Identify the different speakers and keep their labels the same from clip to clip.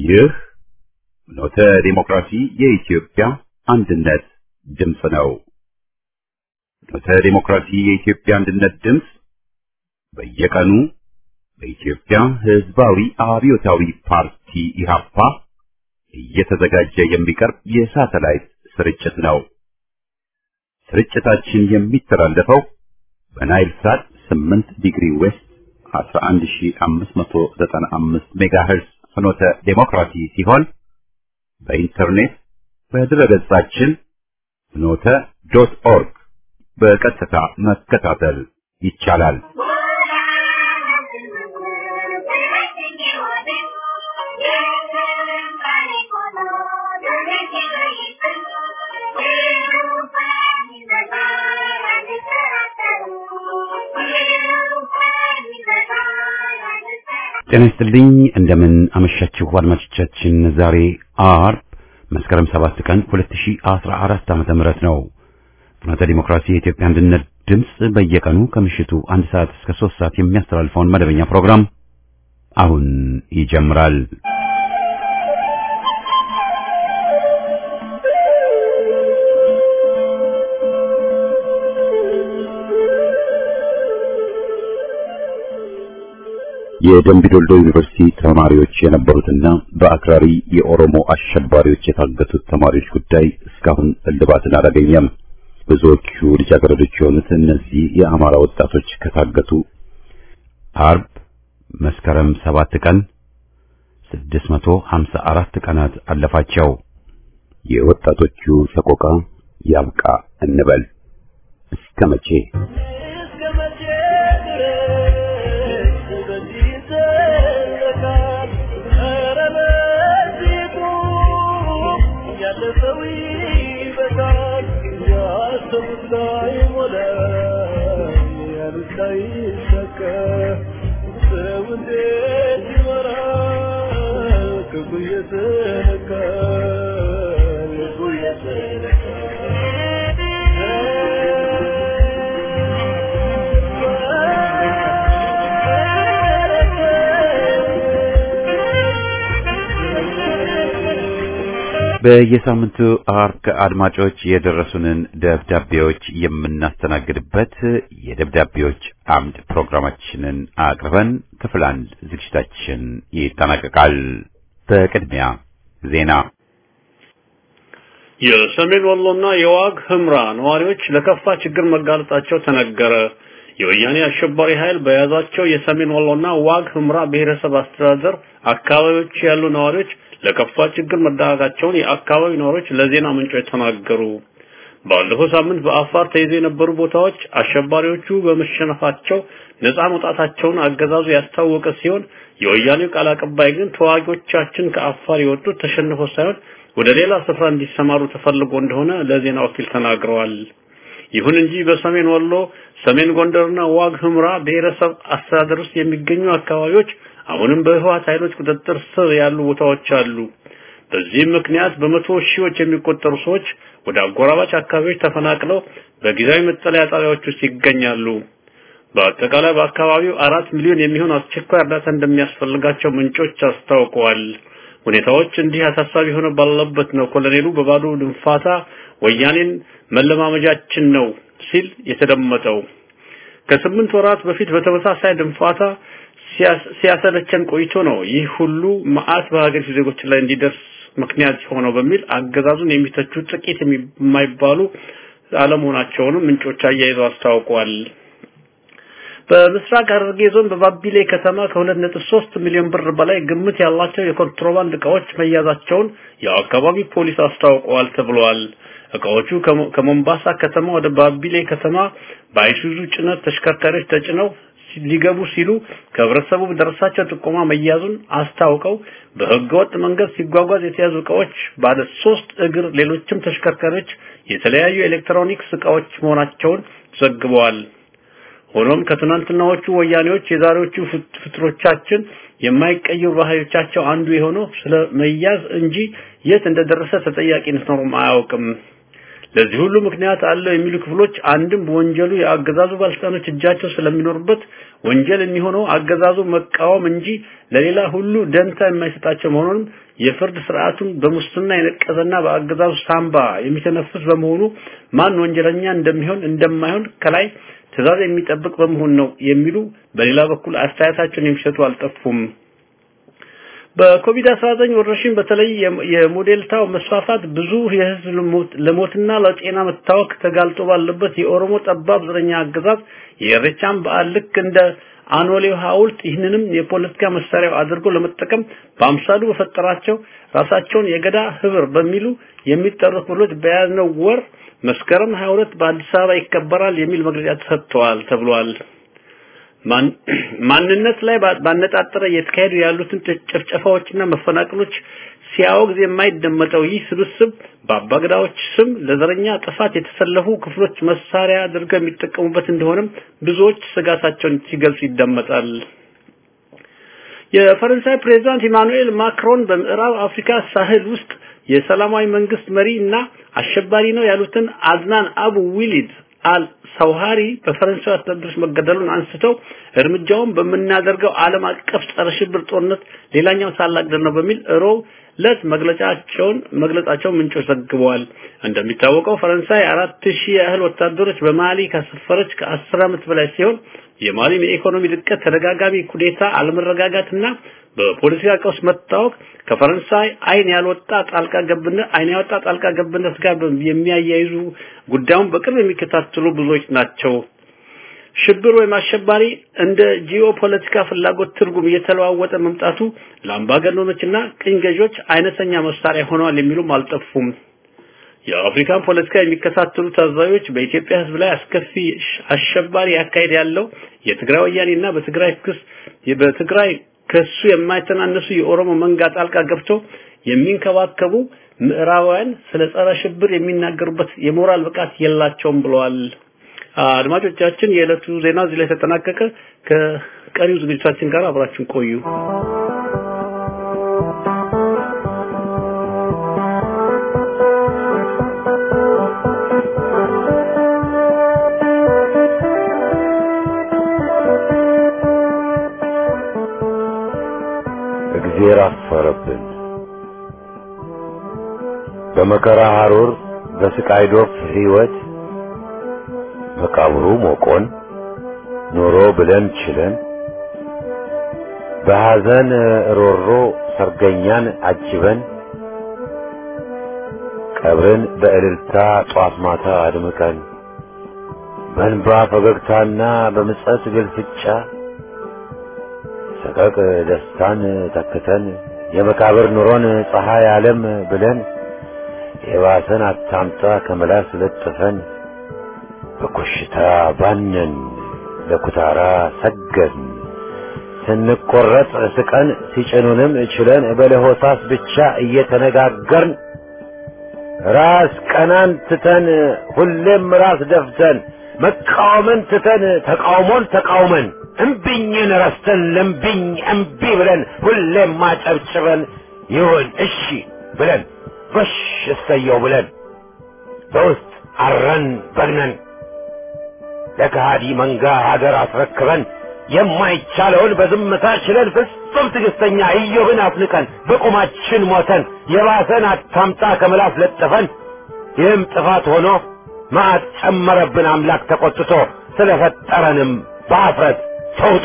Speaker 1: ይህ ኖተ ዲሞክራሲ የኢትዮጵያ አንድነት ድምፅ ነው። ኖተ ዲሞክራሲ የኢትዮጵያ አንድነት ድምፅ በየቀኑ በኢትዮጵያ ሕዝባዊ አብዮታዊ ፓርቲ ኢህአፓ እየተዘጋጀ የሚቀርብ የሳተላይት ስርጭት ነው። ስርጭታችን የሚተላለፈው በናይል ሳት 8 ዲግሪ ዌስት 11595 ሜጋሄርዝ ፍኖተ ዴሞክራሲ ሲሆን በኢንተርኔት በድረገጻችን ፍኖተ ዶት ኦርግ በቀጥታ መከታተል ይቻላል። ጤና ይስጥልኝ እንደምን አመሻችሁ አድማጮቻችን። ዛሬ አርብ መስከረም 7 ቀን 2014 ዓመተ ምህረት ነው። ፍኖተ ዲሞክራሲ የኢትዮጵያ አንድነት ድምፅ በየቀኑ ከምሽቱ አንድ ሰዓት እስከ 3 ሰዓት የሚያስተላልፈውን መደበኛ ፕሮግራም አሁን ይጀምራል። የደምቢዶልዶ ዩኒቨርሲቲ ተማሪዎች የነበሩትና በአክራሪ የኦሮሞ አሸባሪዎች የታገቱት ተማሪዎች ጉዳይ እስካሁን እልባትን አላገኘም። ብዙዎቹ ልጃገረዶች የሆኑት እነዚህ የአማራ ወጣቶች ከታገቱ አርብ መስከረም ሰባት ቀን 654 ቀናት አለፋቸው። የወጣቶቹ ሰቆቃ ያብቃ እንበል እስከ መቼ? በየሳምንቱ አርብ አድማጮች የደረሱንን ደብዳቤዎች የምናስተናግድበት የደብዳቤዎች አምድ ፕሮግራማችንን አቅርበን ክፍል አንድ ዝግጅታችን ይጠናቀቃል። በቅድሚያ ዜና።
Speaker 2: የሰሜን ወሎና የዋግ ህምራ ነዋሪዎች ለከፋ ችግር መጋለጣቸው ተነገረ። የወያኔ አሸባሪ ኃይል በያዛቸው የሰሜን ወሎና ዋግ ህምራ ብሔረሰብ አስተዳደር አካባቢዎች ያሉ ነዋሪዎች ለከፋ ችግር መዳረጋቸውን የአካባቢ ነዋሪዎች ለዜና ምንጮች ተናገሩ። ባለፈው ሳምንት በአፋር ተይዘው የነበሩ ቦታዎች አሸባሪዎቹ በመሸነፋቸው ነፃ መውጣታቸውን አገዛዙ ያስታወቀ ሲሆን የወያኔው ቃል አቀባይ ግን ተዋጊዎቻችን ከአፋር የወጡት ተሸንፈው ሳይሆን ወደ ሌላ ስፍራ እንዲሰማሩ ተፈልጎ እንደሆነ ለዜና ወኪል ተናግረዋል። ይሁን እንጂ በሰሜን ወሎ፣ ሰሜን ጎንደርና ዋግ ህምራ ብሔረሰብ አስተዳደር ውስጥ የሚገኙ አካባቢዎች አሁንም በህወሓት ኃይሎች ቁጥጥር ስር ያሉ ቦታዎች አሉ። በዚህም ምክንያት በመቶ ሺዎች የሚቆጠሩ ሰዎች ወደ አጎራባች አካባቢዎች ተፈናቅለው በጊዜያዊ መጠለያ ጣቢያዎች ውስጥ ይገኛሉ። በአጠቃላይ በአካባቢው አራት ሚሊዮን የሚሆን አስቸኳይ እርዳታ እንደሚያስፈልጋቸው ምንጮች አስታውቀዋል። ሁኔታዎች እንዲህ አሳሳቢ ሆነው ባለበት ነው ኮሎኔሉ በባዶ ድንፋታ ወያኔን መለማመጃችን ነው ሲል የተደመጠው። ከስምንት ወራት በፊት በተመሳሳይ ድንፋታ ሲያሰለቸን ቆይቶ ነው ይህ ሁሉ መዓት በሀገሪቱ ዜጎች ላይ እንዲደርስ ምክንያት ሆነው በሚል አገዛዙን የሚተቹ ጥቂት የማይባሉ አለመሆናቸውንም ምንጮች አያይዘው አስታውቀዋል። በምስራቅ ሐረርጌ ዞን በባቢሌ ከተማ ከ2.3 ሚሊዮን ብር በላይ ግምት ያላቸው የኮንትሮባንድ እቃዎች መያዛቸውን የአካባቢ ፖሊስ አስታውቀዋል ተብሏል። እቃዎቹ ከሞምባሳ ከተማ ወደ ባቢሌ ከተማ በአይሱዙ ጭነት ተሽከርካሪዎች ተጭነው ሊገቡ ሲሉ ከህብረተሰቡ በደረሳቸው ጥቆማ መያዙን አስታውቀው በህገወጥ መንገድ ሲጓጓዝ የተያዙ እቃዎች ባለ ሶስት እግር ሌሎችም ተሽከርካሪዎች የተለያዩ ኤሌክትሮኒክስ እቃዎች መሆናቸውን ዘግበዋል። ሆኖም ከትናንትናዎቹ ወያኔዎች የዛሬዎቹ ፍትሮቻችን የማይቀየሩ ባህሪዎቻቸው አንዱ የሆነው ስለ መያዝ እንጂ የት እንደደረሰ ተጠያቂነት ኖሮም አያውቅም። ለዚህ ሁሉ ምክንያት አለው የሚሉ ክፍሎች አንድም በወንጀሉ የአገዛዙ ባለስልጣኖች እጃቸው ስለሚኖርበት ወንጀል የሚሆነው አገዛዙ መቃወም እንጂ ለሌላ ሁሉ ደንታ የማይሰጣቸው መሆኑንም የፍርድ ስርዓቱን በሙስና የነቀዘና በአገዛዙ ሳምባ የሚተነፍስ በመሆኑ ማን ወንጀለኛ እንደሚሆን እንደማይሆን ከላይ ትዕዛዝ የሚጠብቅ በመሆን ነው የሚሉ በሌላ በኩል አስተያየታቸውን የሚሰጡ አልጠፉም። በኮቪድ-19 ወረርሽኝ በተለይ የሞዴልታው መስፋፋት ብዙ የህዝብ ለሞትና ለጤና መታወክ ተጋልጦ ባለበት የኦሮሞ ጠባብ ዘረኛ አገዛዝ የኢሬቻን በዓል ልክ እንደ አኖሌው ሐውልት ይህንንም የፖለቲካ መሳሪያው አድርጎ ለመጠቀም በአምሳሉ በፈጠራቸው ራሳቸውን የገዳ ህብር በሚሉ የሚጠሩ ክፍሎች በያዝነው ወር መስከረም 22 በአዲስ አበባ ይከበራል የሚል መግለጫ ተሰጥተዋል ተብሏል። ማንነት ላይ ባነጣጠረ እየተካሄዱ ያሉትን ጭፍጨፋዎችና መፈናቀሎች ሲያወግዝ የማይደመጠው ይህ ስብስብ በአባገዳዎች ስም ለዘረኛ ጥፋት የተሰለፉ ክፍሎች መሳሪያ አድርገው የሚጠቀሙበት እንደሆነም ብዙዎች ስጋታቸውን ሲገልጹ ይደመጣል። የፈረንሳይ ፕሬዝዳንት ኢማኑኤል ማክሮን በምዕራብ አፍሪካ ሳህል ውስጥ የሰላማዊ መንግስት መሪ እና አሸባሪ ነው ያሉትን አድናን አቡ ዊሊድ አል ሰውሃሪ በፈረንሳይ ወታደሮች መገደሉን አንስተው እርምጃውን በምናደርገው ዓለም አቀፍ ጸረ ሽብር ጦርነት ሌላኛው ታላቅ ድል ነው በሚል ሮብ ለት መግለጫቸውን መግለጻቸው ምንጮች ዘግበዋል። እንደሚታወቀው ፈረንሳይ አራት ሺህ ያህል ወታደሮች በማሊ ካሰፈረች ከአስር ዓመት በላይ ሲሆን የማሊም የኢኮኖሚ ድቀት፣ ተደጋጋሚ ኩዴታ፣ አለመረጋጋትና በፖለቲካ ቀውስ መታወቅ ከፈረንሳይ አይን ያልወጣ ጣልቃ ገብነት አይን ያወጣ ጣልቃ ገብነት ጋር የሚያያይዙ ጉዳዩን በቅርብ የሚከታተሉ ብዙዎች ናቸው። ሽብር ወይም አሸባሪ እንደ ጂኦፖለቲካ ፍላጎት ትርጉም እየተለዋወጠ መምጣቱ ለአምባገነኖችና ቅኝ ገዢዎች አይነተኛ መሳሪያ ሆነዋል የሚሉም አልጠፉም። የአፍሪካን ፖለቲካ የሚከታተሉ ታዛቢዎች በኢትዮጵያ ሕዝብ ላይ አስከፊ አሸባሪ ያካሄድ ያለው የትግራይ ወያኔና በትግራይ ክስ በትግራይ ከሱ የማይተናነሱ የኦሮሞ መንጋ ጣልቃ ገብቶ የሚንከባከቡ ምዕራባውያን ስለ ጸረ ሽብር የሚናገሩበት የሞራል ብቃት የላቸውም ብለዋል። አድማጮቻችን፣ የዕለቱ ዜና እዚህ ላይ ተጠናቀቀ። ከቀሪው ዝግጅታችን ጋር አብራችን ቆዩ።
Speaker 3: እግዜር አፈረብን። በመከራ ሐሩር በስቃይ ዶፍ ሕይወት መቃብሩ ሞቆን ኑሮ ብለን ችለን በሐዘን ሮሮ ሰርገኛን አጅበን ቀብርን በእልልታ ጧት ማታ አድምቀን በእንባ ፈገግታና በምጸት ግልፍጫ ሰቀቅ ደስታን ተክተን የመቃብር ኑሮን ፀሐይ ዓለም ብለን የባሰን አታምጣ ከመላስ ለጥፈን በኮሽታ ባነን ለኩታራ ሰገድን ስንቆረጥ ስቀን ሲጭኑንም ችለን በለሆሳስ ብቻ እየተነጋገርን ራስ ቀናን ትተን ሁሌም ራስ ደፍተን መቃወምን ትተን ተቃውሞን ተቃውመን እምቢኝን ረስተን ለምቢኝ እምቢ ብለን ሁሌም ማጨብጭበን ይሁን እሺ ብለን ጎሽ እሰየው ብለን በውስጥ አረን በግነን ለከሃዲ መንጋ ሀገር አስረክበን የማይቻለውን በዝምታ ችለን ፍጹም ትዕግስተኛ ኢዮብን አፍንቀን በቁማችን ሞተን የባሰን አታምጣ ከምላስ ለጥፈን ይህም ጥፋት ሆኖ መዓት ጨመረብን አምላክ ተቆጥቶ ስለፈጠረንም በአፍረት ተውጦ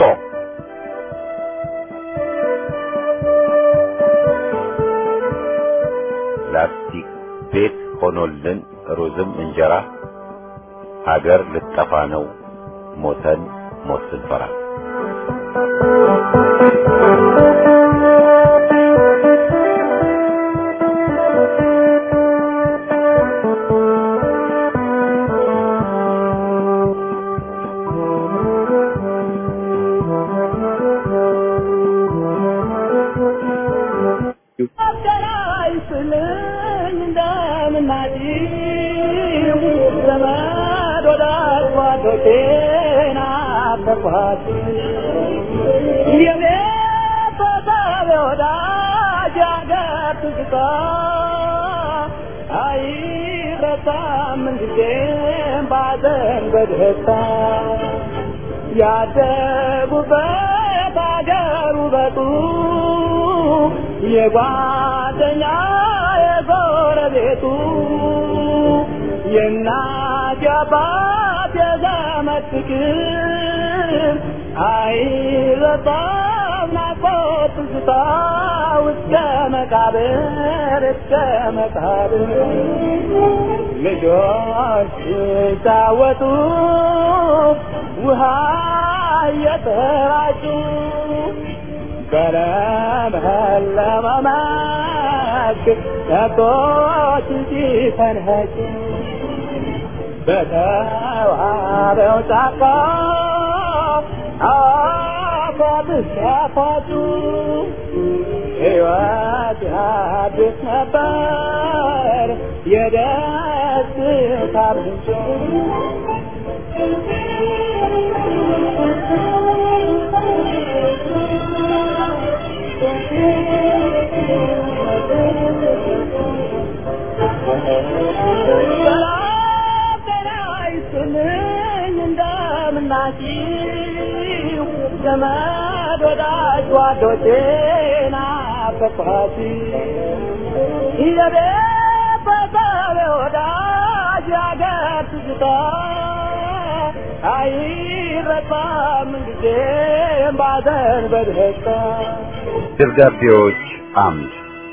Speaker 3: ላስቲክ ቤት ሆኖልን ሩዝም እንጀራ ሀገር ልጠፋ ነው ሞተን ሞት ስንፈራ
Speaker 4: አይረሳም ምንጊዜም ባዘን በደስታ ያደጉበት አገር ውበቱ የጓደኛ የጎረቤቱ የእናት የአባት የዘመድ ፍቅር አይረሳም ናፍቆት ትዝታ እስከ መቃብር እስከ መቃብር ልጆች ሲጫወቱ ውሃ እየተራጩ በለመለመ መስክ ከብቶች ሲፈንኸጩ በተዋበው ጫካ አፏት ሲያፏጩ ሕይወት አዲስ ነበር የደስታ ምንጭ ሰላም ጤና ይስጥልኝ እንደምናችሁ ዘመድ ወዳጅ ጓዶቼ ናፈቅኋችሁ የቤተሰብ ወዳጅ ያገር ትዝታ አይረሳም ጊዜም ባዘን በደስታ
Speaker 3: ደብዳቤዎች አምድ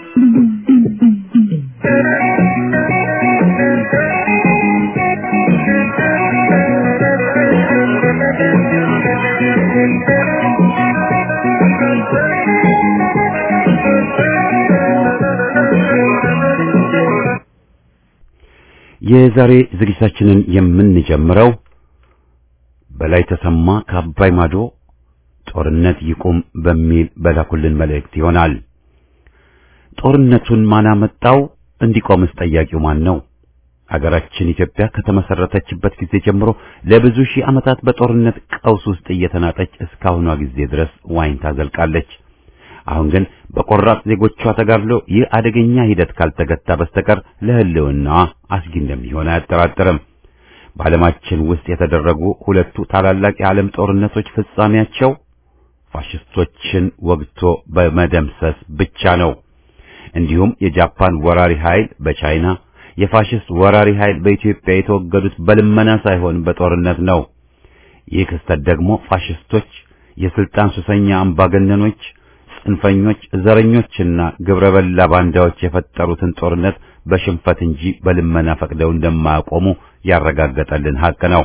Speaker 1: የዛሬ ዝግጅታችንን የምንጀምረው በላይ ተሰማ ከአባይ ማዶ ጦርነት ይቁም በሚል በላኩልን መልእክት ይሆናል። ጦርነቱን ማን አመጣው? እንዲቆምስ ጠያቂው ማን ነው? አገራችን ኢትዮጵያ ከተመሰረተችበት ጊዜ ጀምሮ ለብዙ ሺህ ዓመታት በጦርነት ቀውስ ውስጥ እየተናጠች እስካሁኗ ጊዜ ድረስ ዋኝታ ዘልቃለች። አሁን ግን በቆራጥ ዜጎቿ ተጋድሎ ይህ አደገኛ ሂደት ካልተገታ በስተቀር ለሕልውናዋ አስጊ እንደሚሆን አያጠራጥርም። በዓለማችን ውስጥ የተደረጉ ሁለቱ ታላላቅ የዓለም ጦርነቶች ፍጻሜያቸው ፋሽስቶችን ወግቶ በመደምሰስ ብቻ ነው። እንዲሁም የጃፓን ወራሪ ኃይል በቻይና የፋሽስት ወራሪ ኃይል በኢትዮጵያ የተወገዱት በልመና ሳይሆን በጦርነት ነው። ይህ ክስተት ደግሞ ፋሽስቶች፣ የስልጣን ሱሰኛ አምባገነኖች፣ ጽንፈኞች፣ ዘረኞችና ግብረ በላ ባንዳዎች የፈጠሩትን ጦርነት በሽንፈት እንጂ በልመና ፈቅደው እንደማያቆሙ ያረጋገጠልን ሀቅ ነው።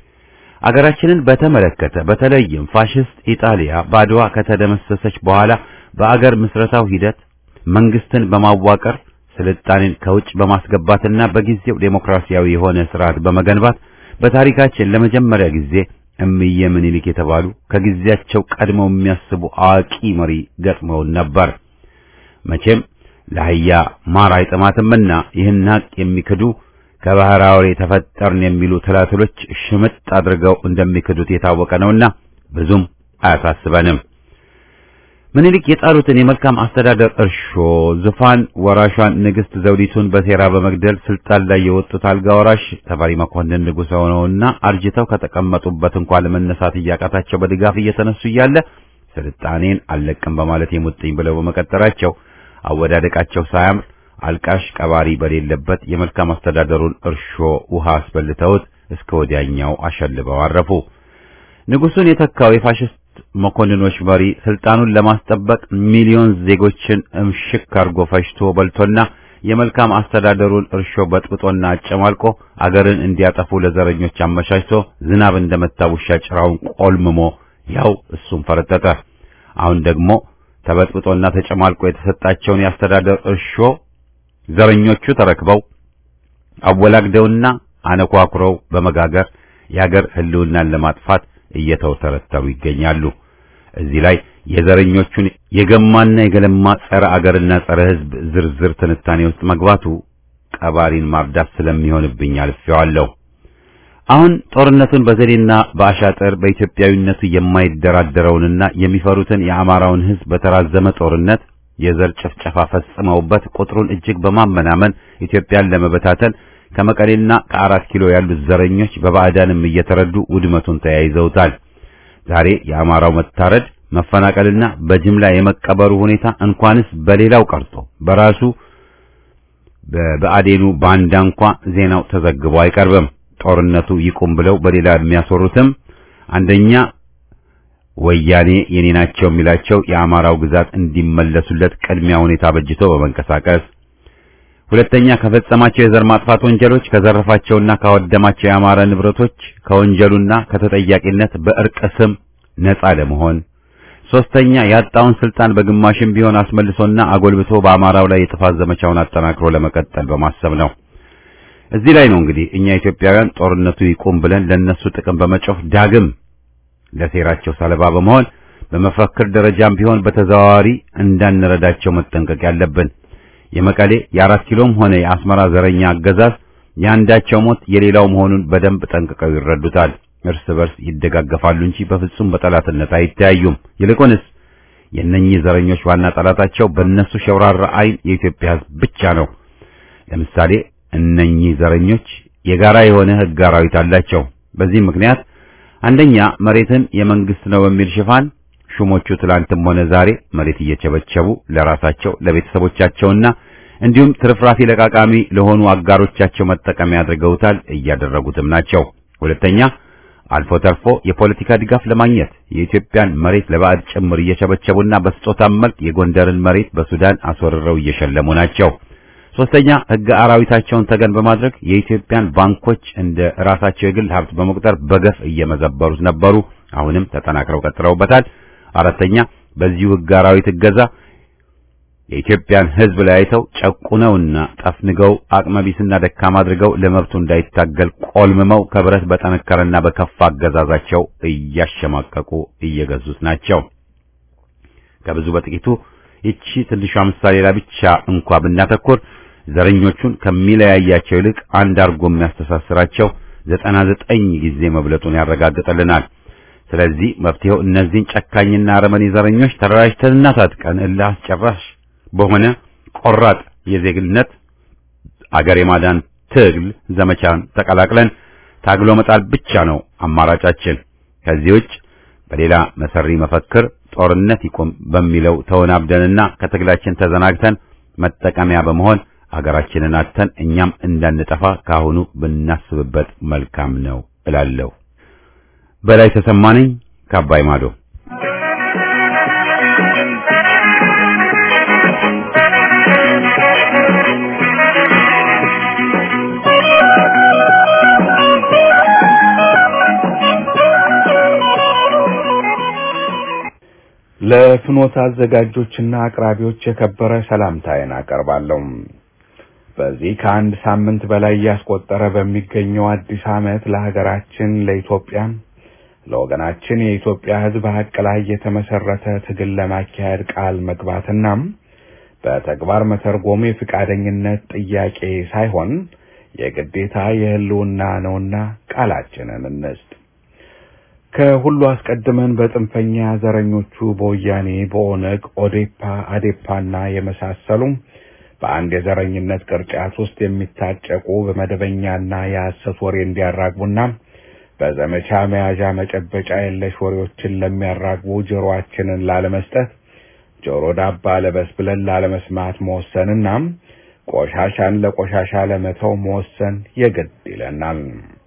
Speaker 1: አገራችንን በተመለከተ በተለይም ፋሽስት ኢጣሊያ ባድዋ ከተደመሰሰች በኋላ በአገር ምስረታው ሂደት መንግስትን በማዋቀር ስልጣኔን ከውጭ በማስገባትና በጊዜው ዴሞክራሲያዊ የሆነ ስርዓት በመገንባት በታሪካችን ለመጀመሪያ ጊዜ እምዬ ምኒልክ የተባሉ ከጊዜያቸው ቀድመው የሚያስቡ አዋቂ መሪ ገጥመውን ነበር። መቼም ለአህያ ማር አይጥማትምና ይህን ሀቅ የሚክዱ ከባህር አውሬ ተፈጠርን የሚሉ ትላትሎች ሽምጥ አድርገው እንደሚክዱት የታወቀ ነውና ብዙም አያሳስበንም። ምኒልክ የጣሉትን የመልካም አስተዳደር እርሾ ዙፋን ወራሿን ንግስት ዘውዲቱን በሴራ በመግደል ስልጣን ላይ የወጡት አልጋ ወራሽ ተፈሪ መኮንን ንጉሥ ሆነውና አርጅተው ከተቀመጡበት እንኳን ለመነሳት እያቃታቸው በድጋፍ እየተነሱ እያለ ስልጣኔን አልለቅም በማለት የሙጥኝ ብለው በመቀጠራቸው አወዳደቃቸው ሳያምር አልቃሽ ቀባሪ በሌለበት የመልካም አስተዳደሩን እርሾ ውሃ አስበልተውት እስከ ወዲያኛው አሸልበው አረፉ። ንጉሱን የተካው የፋሽስት መኮንኖች መሪ ስልጣኑን ለማስጠበቅ ሚሊዮን ዜጎችን እምሽክ አርጎ ፈጅቶ በልቶና የመልካም አስተዳደሩን እርሾ በጥብጦና አጨማልቆ አገርን እንዲያጠፉ ለዘረኞች አመቻችቶ ዝናብ እንደመታ ውሻ ጭራውን ቆልምሞ ያው እሱም ፈረጠጠ። አሁን ደግሞ ተበጥብጦና ተጨማልቆ የተሰጣቸውን የአስተዳደር እርሾ ዘረኞቹ ተረክበው አወላግደውና አነኳኩረው በመጋገር የአገር ሕልውናን ለማጥፋት እየተውተረተሩ ይገኛሉ። እዚህ ላይ የዘረኞቹን የገማና የገለማ ጸረ አገርና ጸረ ሕዝብ ዝርዝር ትንታኔ ውስጥ መግባቱ ቀባሪን ማርዳት ስለሚሆንብኝ አልፌዋለሁ። አሁን ጦርነቱን በዘዴና በአሻጥር በኢትዮጵያዊነቱ የማይደራደረውንና የሚፈሩትን የአማራውን ሕዝብ በተራዘመ ጦርነት የዘር ጭፍጨፋ ፈጽመውበት ቁጥሩን እጅግ በማመናመን ኢትዮጵያን ለመበታተን ከመቀሌና ከአራት ኪሎ ያሉት ዘረኞች በባዕዳንም እየተረዱ ውድመቱን ተያይዘውታል። ዛሬ የአማራው መታረድ፣ መፈናቀልና በጅምላ የመቀበሩ ሁኔታ እንኳንስ በሌላው ቀርቶ በራሱ በብአዴኑ ባንዳ እንኳ ዜናው ተዘግቦ አይቀርብም። ጦርነቱ ይቁም ብለው በሌላ የሚያስወሩትም አንደኛ ወያኔ የኔ ናቸው የሚላቸው የአማራው ግዛት እንዲመለሱለት ቅድሚያ ሁኔታ በጅቶ በመንቀሳቀስ ሁለተኛ ከፈጸማቸው የዘር ማጥፋት ወንጀሎች ከዘረፋቸውና ካወደማቸው የአማራ ንብረቶች ከወንጀሉና ከተጠያቂነት በእርቅ ስም ነጻ ለመሆን ሶስተኛ ያጣውን ስልጣን በግማሽም ቢሆን አስመልሶና አጎልብቶ በአማራው ላይ የጥፋት ዘመቻውን አጠናክሮ ለመቀጠል በማሰብ ነው። እዚህ ላይ ነው እንግዲህ እኛ ኢትዮጵያውያን ጦርነቱ ይቁም ብለን ለነሱ ጥቅም በመጮፍ ዳግም ለሴራቸው ሰለባ በመሆን በመፈክር ደረጃም ቢሆን በተዘዋዋሪ እንዳንረዳቸው መጠንቀቅ ያለብን። የመቀሌ የአራት ኪሎም ሆነ የአስመራ ዘረኛ አገዛዝ የአንዳቸው ሞት የሌላው መሆኑን በደንብ ጠንቅቀው ይረዱታል። እርስ በርስ ይደጋገፋሉ እንጂ በፍጹም በጠላትነት አይተያዩም። ይልቁንስ የእነኚህ ዘረኞች ዋና ጠላታቸው በእነሱ ሸውራራ ዓይን የኢትዮጵያ ሕዝብ ብቻ ነው። ለምሳሌ እነኚህ ዘረኞች የጋራ የሆነ ሕግ አራዊት አላቸው። በዚህ ምክንያት አንደኛ መሬትን የመንግስት ነው በሚል ሽፋን ሹሞቹ ትላንትም ሆነ ዛሬ መሬት እየቸበቸቡ ለራሳቸው ለቤተሰቦቻቸውና እንዲሁም ትርፍራፊ ለቃቃሚ ለሆኑ አጋሮቻቸው መጠቀሚያ አድርገውታል፣ እያደረጉትም ናቸው። ሁለተኛ አልፎ ተርፎ የፖለቲካ ድጋፍ ለማግኘት የኢትዮጵያን መሬት ለባዕድ ጭምር እየቸበቸቡና በስጦታ መልክ የጎንደርን መሬት በሱዳን አስወርረው እየሸለሙ ናቸው። ሶስተኛ ሕገ አራዊታቸውን ተገን በማድረግ የኢትዮጵያን ባንኮች እንደ ራሳቸው የግል ሀብት በመቁጠር በገፍ እየመዘበሩት ነበሩ። አሁንም ተጠናክረው ቀጥለውበታል። አራተኛ በዚሁ ሕገ አራዊት እገዛ የኢትዮጵያን ሕዝብ ላይ አይተው ጨቁነውና ጠፍንገው አቅመቢስና ደካማ አድርገው ለመብቱ እንዳይታገል ቆልምመው ከብረት በጠነከረና በከፋ አገዛዛቸው እያሸማቀቁ እየገዙት ናቸው። ከብዙ በጥቂቱ ይቺ ትንሿ ምሳሌ ላይ ብቻ እንኳ ብናተኩር ዘረኞቹን ከሚለያያቸው ይልቅ አንድ አርጎ የሚያስተሳስራቸው ዘጠና ዘጠኝ ጊዜ መብለጡን ያረጋግጥልናል። ስለዚህ መፍትሄው እነዚህን ጨካኝና አረመኔ ዘረኞች ተደራጅተንና ታጥቀን እልህ አስጨራሽ በሆነ ቆራጥ የዜግነት አገር የማዳን ትግል ዘመቻን ተቀላቅለን ታግሎ መጣል ብቻ ነው አማራጫችን። ከዚህ ውጭ በሌላ መሰሪ መፈክር ጦርነት ይቆም በሚለው ተወናብደንና ከትግላችን ተዘናግተን መጠቀሚያ በመሆን አገራችንን አጥተን እኛም እንዳንጠፋ ካሁኑ ብናስብበት መልካም ነው እላለሁ። በላይ ተሰማነኝ ከአባይ ማዶ
Speaker 5: ለፍኖት አዘጋጆችና አቅራቢዎች የከበረ ሰላምታዬን አቀርባለሁ። በዚህ ከአንድ ሳምንት በላይ እያስቆጠረ በሚገኘው አዲስ ዓመት ለሀገራችን ለኢትዮጵያ ለወገናችን የኢትዮጵያ ሕዝብ ሀቅ ላይ የተመሰረተ ትግል ለማካሄድ ቃል መግባትና በተግባር መተርጎም የፍቃደኝነት ጥያቄ ሳይሆን የግዴታ የህልውና ነውና ቃላችንን እንስጥ። ከሁሉ አስቀድመን በጥንፈኛ ዘረኞቹ በወያኔ፣ በኦነግ፣ ኦዴፓ፣ አዴፓና የመሳሰሉ በአንድ የዘረኝነት ቅርጫት ውስጥ የሚታጨቁ በመደበኛና የሐሰት ወሬ እንዲያራግቡና በዘመቻ መያዣ መጨበጫ የለሽ ወሬዎችን ለሚያራግቡ ጆሮአችንን ላለመስጠት ጆሮ ዳባ ለበስ ብለን ላለመስማት መወሰንና ቆሻሻን ለቆሻሻ ለመተው መወሰን የግድ ይለናል።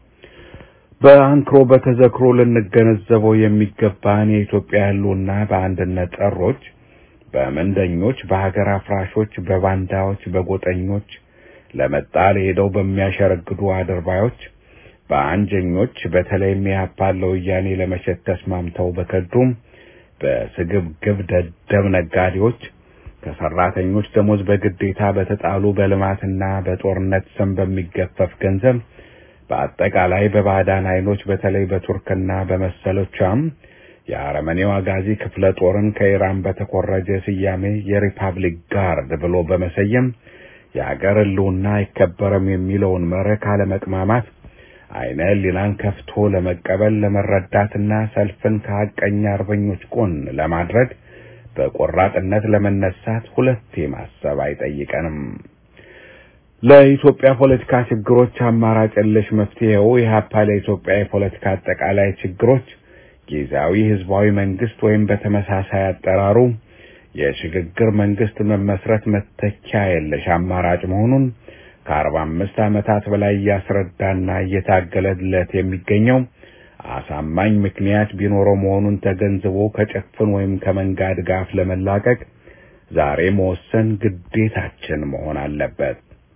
Speaker 5: በአንክሮ በተዘክሮ ልንገነዘበው የሚገባን የኢትዮጵያ ህልውና በአንድነት ጠሮች፣ በምንደኞች፣ በሀገር አፍራሾች፣ በባንዳዎች፣ በጎጠኞች ለመጣ ለሄደው በሚያሸረግዱ አድርባዮች፣ በአንጀኞች በተለይም የሀፓን ለወያኔ ለመሸት ተስማምተው በከዱም በስግብግብ ደደብ ነጋዴዎች ከሰራተኞች ደሞዝ በግዴታ በተጣሉ በልማትና በጦርነት ስም በሚገፈፍ ገንዘብ በአጠቃላይ በባዕዳን ኃይሎች በተለይ በቱርክና በመሰሎቿም የአረመኔው አጋዚ ክፍለ ጦርን ከኢራን በተኮረጀ ስያሜ የሪፐብሊክ ጋርድ ብሎ በመሰየም የአገር ህልውና አይከበረም የሚለውን መርህ ካለመቅማማት አይነ ህሊናን ከፍቶ ለመቀበል ለመረዳትና ሰልፍን ከሀቀኛ አርበኞች ጎን ለማድረግ በቆራጥነት ለመነሳት ሁለቴ ማሰብ አይጠይቀንም። ለኢትዮጵያ ፖለቲካ ችግሮች አማራጭ የለሽ መፍትሄው ኢህአፓ ለኢትዮጵያ የፖለቲካ አጠቃላይ ችግሮች ጊዜያዊ ህዝባዊ መንግስት ወይም በተመሳሳይ አጠራሩ የሽግግር መንግስት መመስረት መተኪያ የለሽ አማራጭ መሆኑን ከአርባ አምስት ዓመታት በላይ እያስረዳና እየታገለለት የሚገኘው አሳማኝ ምክንያት ቢኖረው መሆኑን ተገንዝቦ ከጭፍን ወይም ከመንጋ ድጋፍ ለመላቀቅ ዛሬ መወሰን ግዴታችን መሆን አለበት።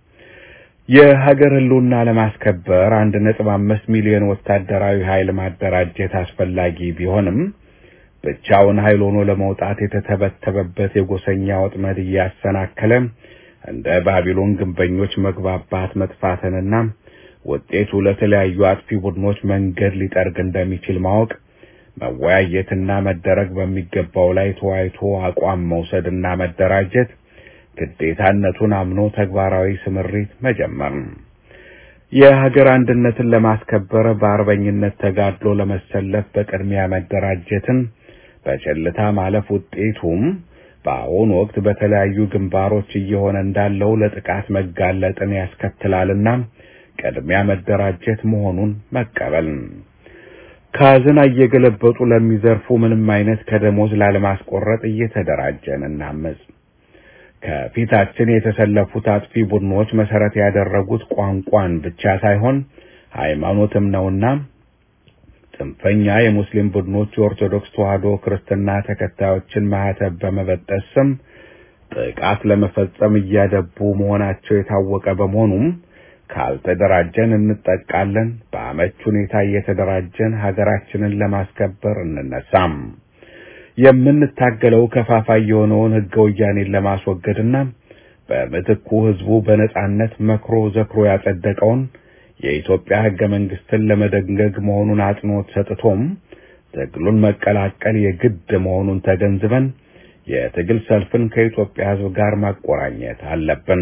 Speaker 5: የሀገር ህልውና ለማስከበር አንድ ነጥብ አምስት ሚሊዮን ወታደራዊ ኃይል ማደራጀት አስፈላጊ ቢሆንም ብቻውን ኃይል ሆኖ ለመውጣት የተተበተበበት የጎሰኛ ወጥመድ እያሰናከለ እንደ ባቢሎን ግንበኞች መግባባት መጥፋትንና ውጤቱ ለተለያዩ አጥፊ ቡድኖች መንገድ ሊጠርግ እንደሚችል ማወቅ መወያየትና መደረግ በሚገባው ላይ ተወያይቶ አቋም መውሰድና መደራጀት ግዴታነቱን አምኖ ተግባራዊ ስምሪት መጀመር የሀገር አንድነትን ለማስከበር በአርበኝነት ተጋድሎ ለመሰለፍ በቅድሚያ መደራጀትን በቸልታ ማለፍ ውጤቱም በአሁኑ ወቅት በተለያዩ ግንባሮች እየሆነ እንዳለው ለጥቃት መጋለጥን ያስከትላልና ቅድሚያ መደራጀት መሆኑን መቀበል ካዝና እየገለበጡ ለሚዘርፉ ምንም አይነት ከደሞዝ ላለማስቆረጥ እየተደራጀን እናመጽ። ከፊታችን የተሰለፉት አጥፊ ቡድኖች መሰረት ያደረጉት ቋንቋን ብቻ ሳይሆን ሃይማኖትም ነውና ጽንፈኛ የሙስሊም ቡድኖች የኦርቶዶክስ ተዋሕዶ ክርስትና ተከታዮችን ማህተብ በመበጠስ ስም ጥቃት ለመፈጸም እያደቡ መሆናቸው የታወቀ በመሆኑም ካልተደራጀን እንጠቃለን። በአመች ሁኔታ እየተደራጀን ሀገራችንን ለማስከበር እንነሳም። የምንታገለው ከፋፋይ የሆነውን ሕገ ወያኔን ለማስወገድና በምትኩ ህዝቡ በነጻነት መክሮ ዘክሮ ያጸደቀውን የኢትዮጵያ ሕገ መንግስትን ለመደንገግ መሆኑን አጽንኦት ሰጥቶም ትግሉን መቀላቀል የግድ መሆኑን ተገንዝበን የትግል ሰልፍን ከኢትዮጵያ ሕዝብ ጋር ማቆራኘት አለብን።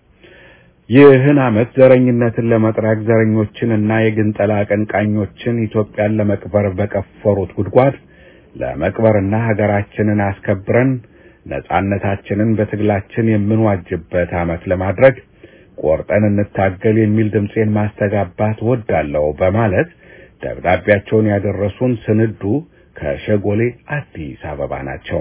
Speaker 5: ይህን ዓመት ዘረኝነትን ለመጥራግ ዘረኞችን እና የግንጠላ አቀንቃኞችን ኢትዮጵያን ለመቅበር በቀፈሩት ጉድጓድ ለመቅበርና ሀገራችንን አስከብረን ነጻነታችንን በትግላችን የምንዋጅበት ዓመት ለማድረግ ቆርጠን እንታገል የሚል ድምፄን ማስተጋባት ወዳለሁ በማለት ደብዳቤያቸውን ያደረሱን ስንዱ ከሸጎሌ አዲስ አበባ ናቸው።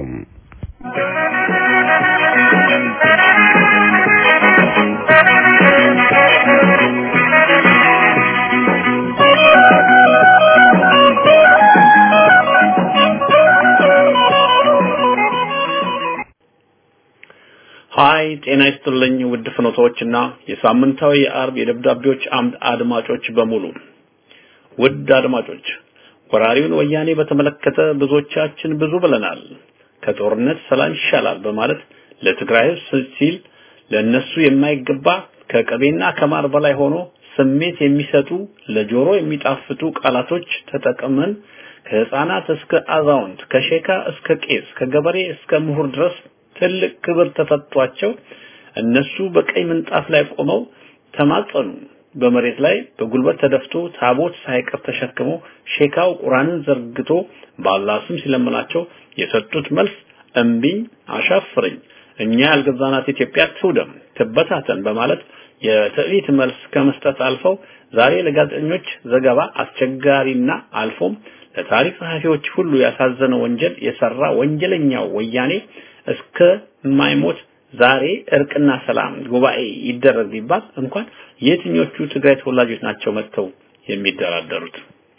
Speaker 2: ሀይ ጤና ይስጥልኝ ውድ ፍኖቶችና የሳምንታዊ የአርብ የደብዳቤዎች አምድ አድማጮች በሙሉ ውድ አድማጮች ወራሪውን ወያኔ በተመለከተ ብዙዎቻችን ብዙ ብለናል። ከጦርነት ሰላም ይሻላል በማለት ለትግራይ ሕዝብ ሲል ለነሱ የማይገባ ከቅቤና ከማር በላይ ሆኖ ስሜት የሚሰጡ ለጆሮ የሚጣፍጡ ቃላቶች ተጠቅመን ከህፃናት እስከ አዛውንት ከሼካ እስከ ቄስ ከገበሬ እስከ ምሁር ድረስ ትልቅ ክብር ተሰጥቷቸው እነሱ በቀይ ምንጣፍ ላይ ቆመው ተማጸኑ። በመሬት ላይ በጉልበት ተደፍቶ ታቦት ሳይቀር ተሸክመው ሼካው ቁርአንን ዘርግቶ በአላህ ስም ሲለምናቸው የሰጡት መልስ እምቢኝ፣ አሻፍረኝ፣ እኛ ያልገዛናት ኢትዮጵያ ትውደም፣ ትበታተን በማለት የትዕቢት መልስ ከመስጠት አልፈው ዛሬ ለጋዜጠኞች ዘገባ አስቸጋሪና አልፎም ለታሪክ ጸሐፊዎች ሁሉ ያሳዘነ ወንጀል የሰራ ወንጀለኛው ወያኔ እስከ ማይሞት ዛሬ እርቅና ሰላም ጉባኤ ይደረግ ቢባል እንኳን የትኞቹ ትግራይ ተወላጆች ናቸው መጥተው የሚደራደሩት?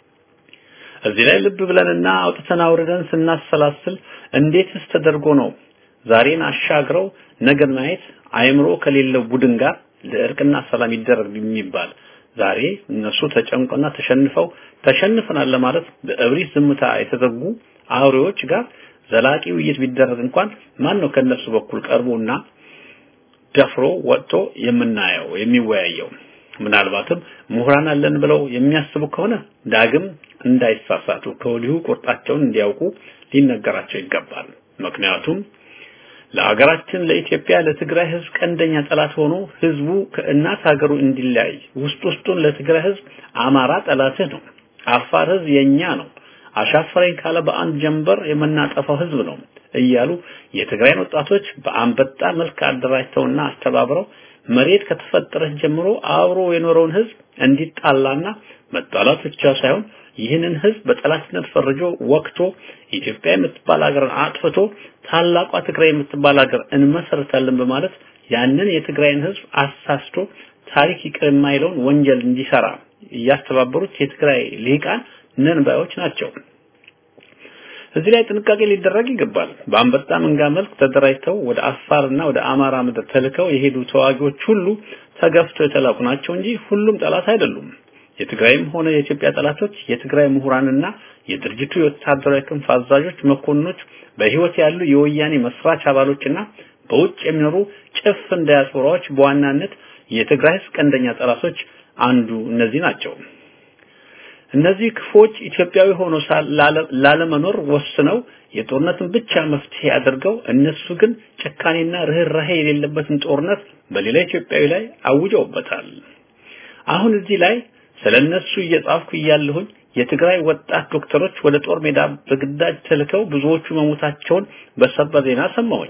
Speaker 2: እዚህ ላይ ልብ ብለንና አውጥተን አውርደን ስናሰላስል እንዴትስ ተደርጎ ነው ዛሬን አሻግረው ነገን ማየት አእምሮ ከሌለው ቡድን ጋር ለእርቅና ሰላም ይደረግ የሚባል ዛሬ እነሱ ተጨንቆና ተሸንፈው ተሸንፈናል ለማለት በእብሪት ዝምታ የተዘጉ አውሬዎች ጋር ዘላቂ ውይይት ቢደረግ እንኳን ማን ነው ከነሱ በኩል ቀርቦና ደፍሮ ወጥቶ የምናየው የሚወያየው? ምናልባትም ምሁራን አለን ብለው የሚያስቡ ከሆነ ዳግም እንዳይሳሳቱ ከወዲሁ ቁርጣቸውን እንዲያውቁ ሊነገራቸው ይገባል። ምክንያቱም ለሀገራችን ለኢትዮጵያ ለትግራይ ህዝብ ቀንደኛ ጠላት ሆኖ ህዝቡ ከእናት ሀገሩ እንዲለያይ ውስጥ ውስጡን ለትግራይ ህዝብ አማራ ጠላትህ ነው፣ አፋር ህዝብ የኛ ነው አሻፈረኝ ካለ በአንድ ጀንበር የምናጠፋው ህዝብ ነው እያሉ የትግራይን ወጣቶች በአንበጣ መልክ አደራጅተውና አስተባብረው መሬት ከተፈጠረች ጀምሮ አብሮ የኖረውን ህዝብ እንዲጣላና መጣላት ብቻ ሳይሆን ይህንን ህዝብ በጠላትነት ፈርጆ ወቅቶ ኢትዮጵያ የምትባል ሀገርን አጥፍቶ ታላቋ ትግራይ የምትባል ሀገር እንመሰርታለን በማለት ያንን የትግራይን ህዝብ አሳስቶ ታሪክ ይቅር የማይለውን ወንጀል እንዲሰራ እያስተባበሩት የትግራይ ልሂቃን ነን ባዮች ናቸው። እዚህ ላይ ጥንቃቄ ሊደረግ ይገባል። በአንበጣ መንጋ መልክ ተደራጅተው ወደ አፋርና ወደ አማራ ምድር ተልከው የሄዱ ተዋጊዎች ሁሉ ተገፍተው የተላኩ ናቸው እንጂ ሁሉም ጠላት አይደሉም። የትግራይም ሆነ የኢትዮጵያ ጠላቶች የትግራይ ምሁራንና የድርጅቱ የወታደራዊ ክንፍ አዛዦች፣ መኮንኖች፣ በህይወት ያሉ የወያኔ መስራች አባሎችና በውጭ የሚኖሩ ጭፍን ዳያስፖራዎች በዋናነት የትግራይ ህዝብ ቀንደኛ ጠላቶች አንዱ እነዚህ ናቸው። እነዚህ ክፎች ኢትዮጵያዊ ሆኖ ላለመኖር ወስነው የጦርነትን ብቻ መፍትሄ አድርገው እነሱ ግን ጭካኔና ርህራሄ የሌለበትን ጦርነት በሌላ ኢትዮጵያዊ ላይ አውጀውበታል። አሁን እዚህ ላይ ስለነሱ እየጻፍኩ እያለሁኝ የትግራይ ወጣት ዶክተሮች ወደ ጦር ሜዳ በግዳጅ ተልከው ብዙዎቹ መሞታቸውን በሰበር ዜና ሰማሁኝ።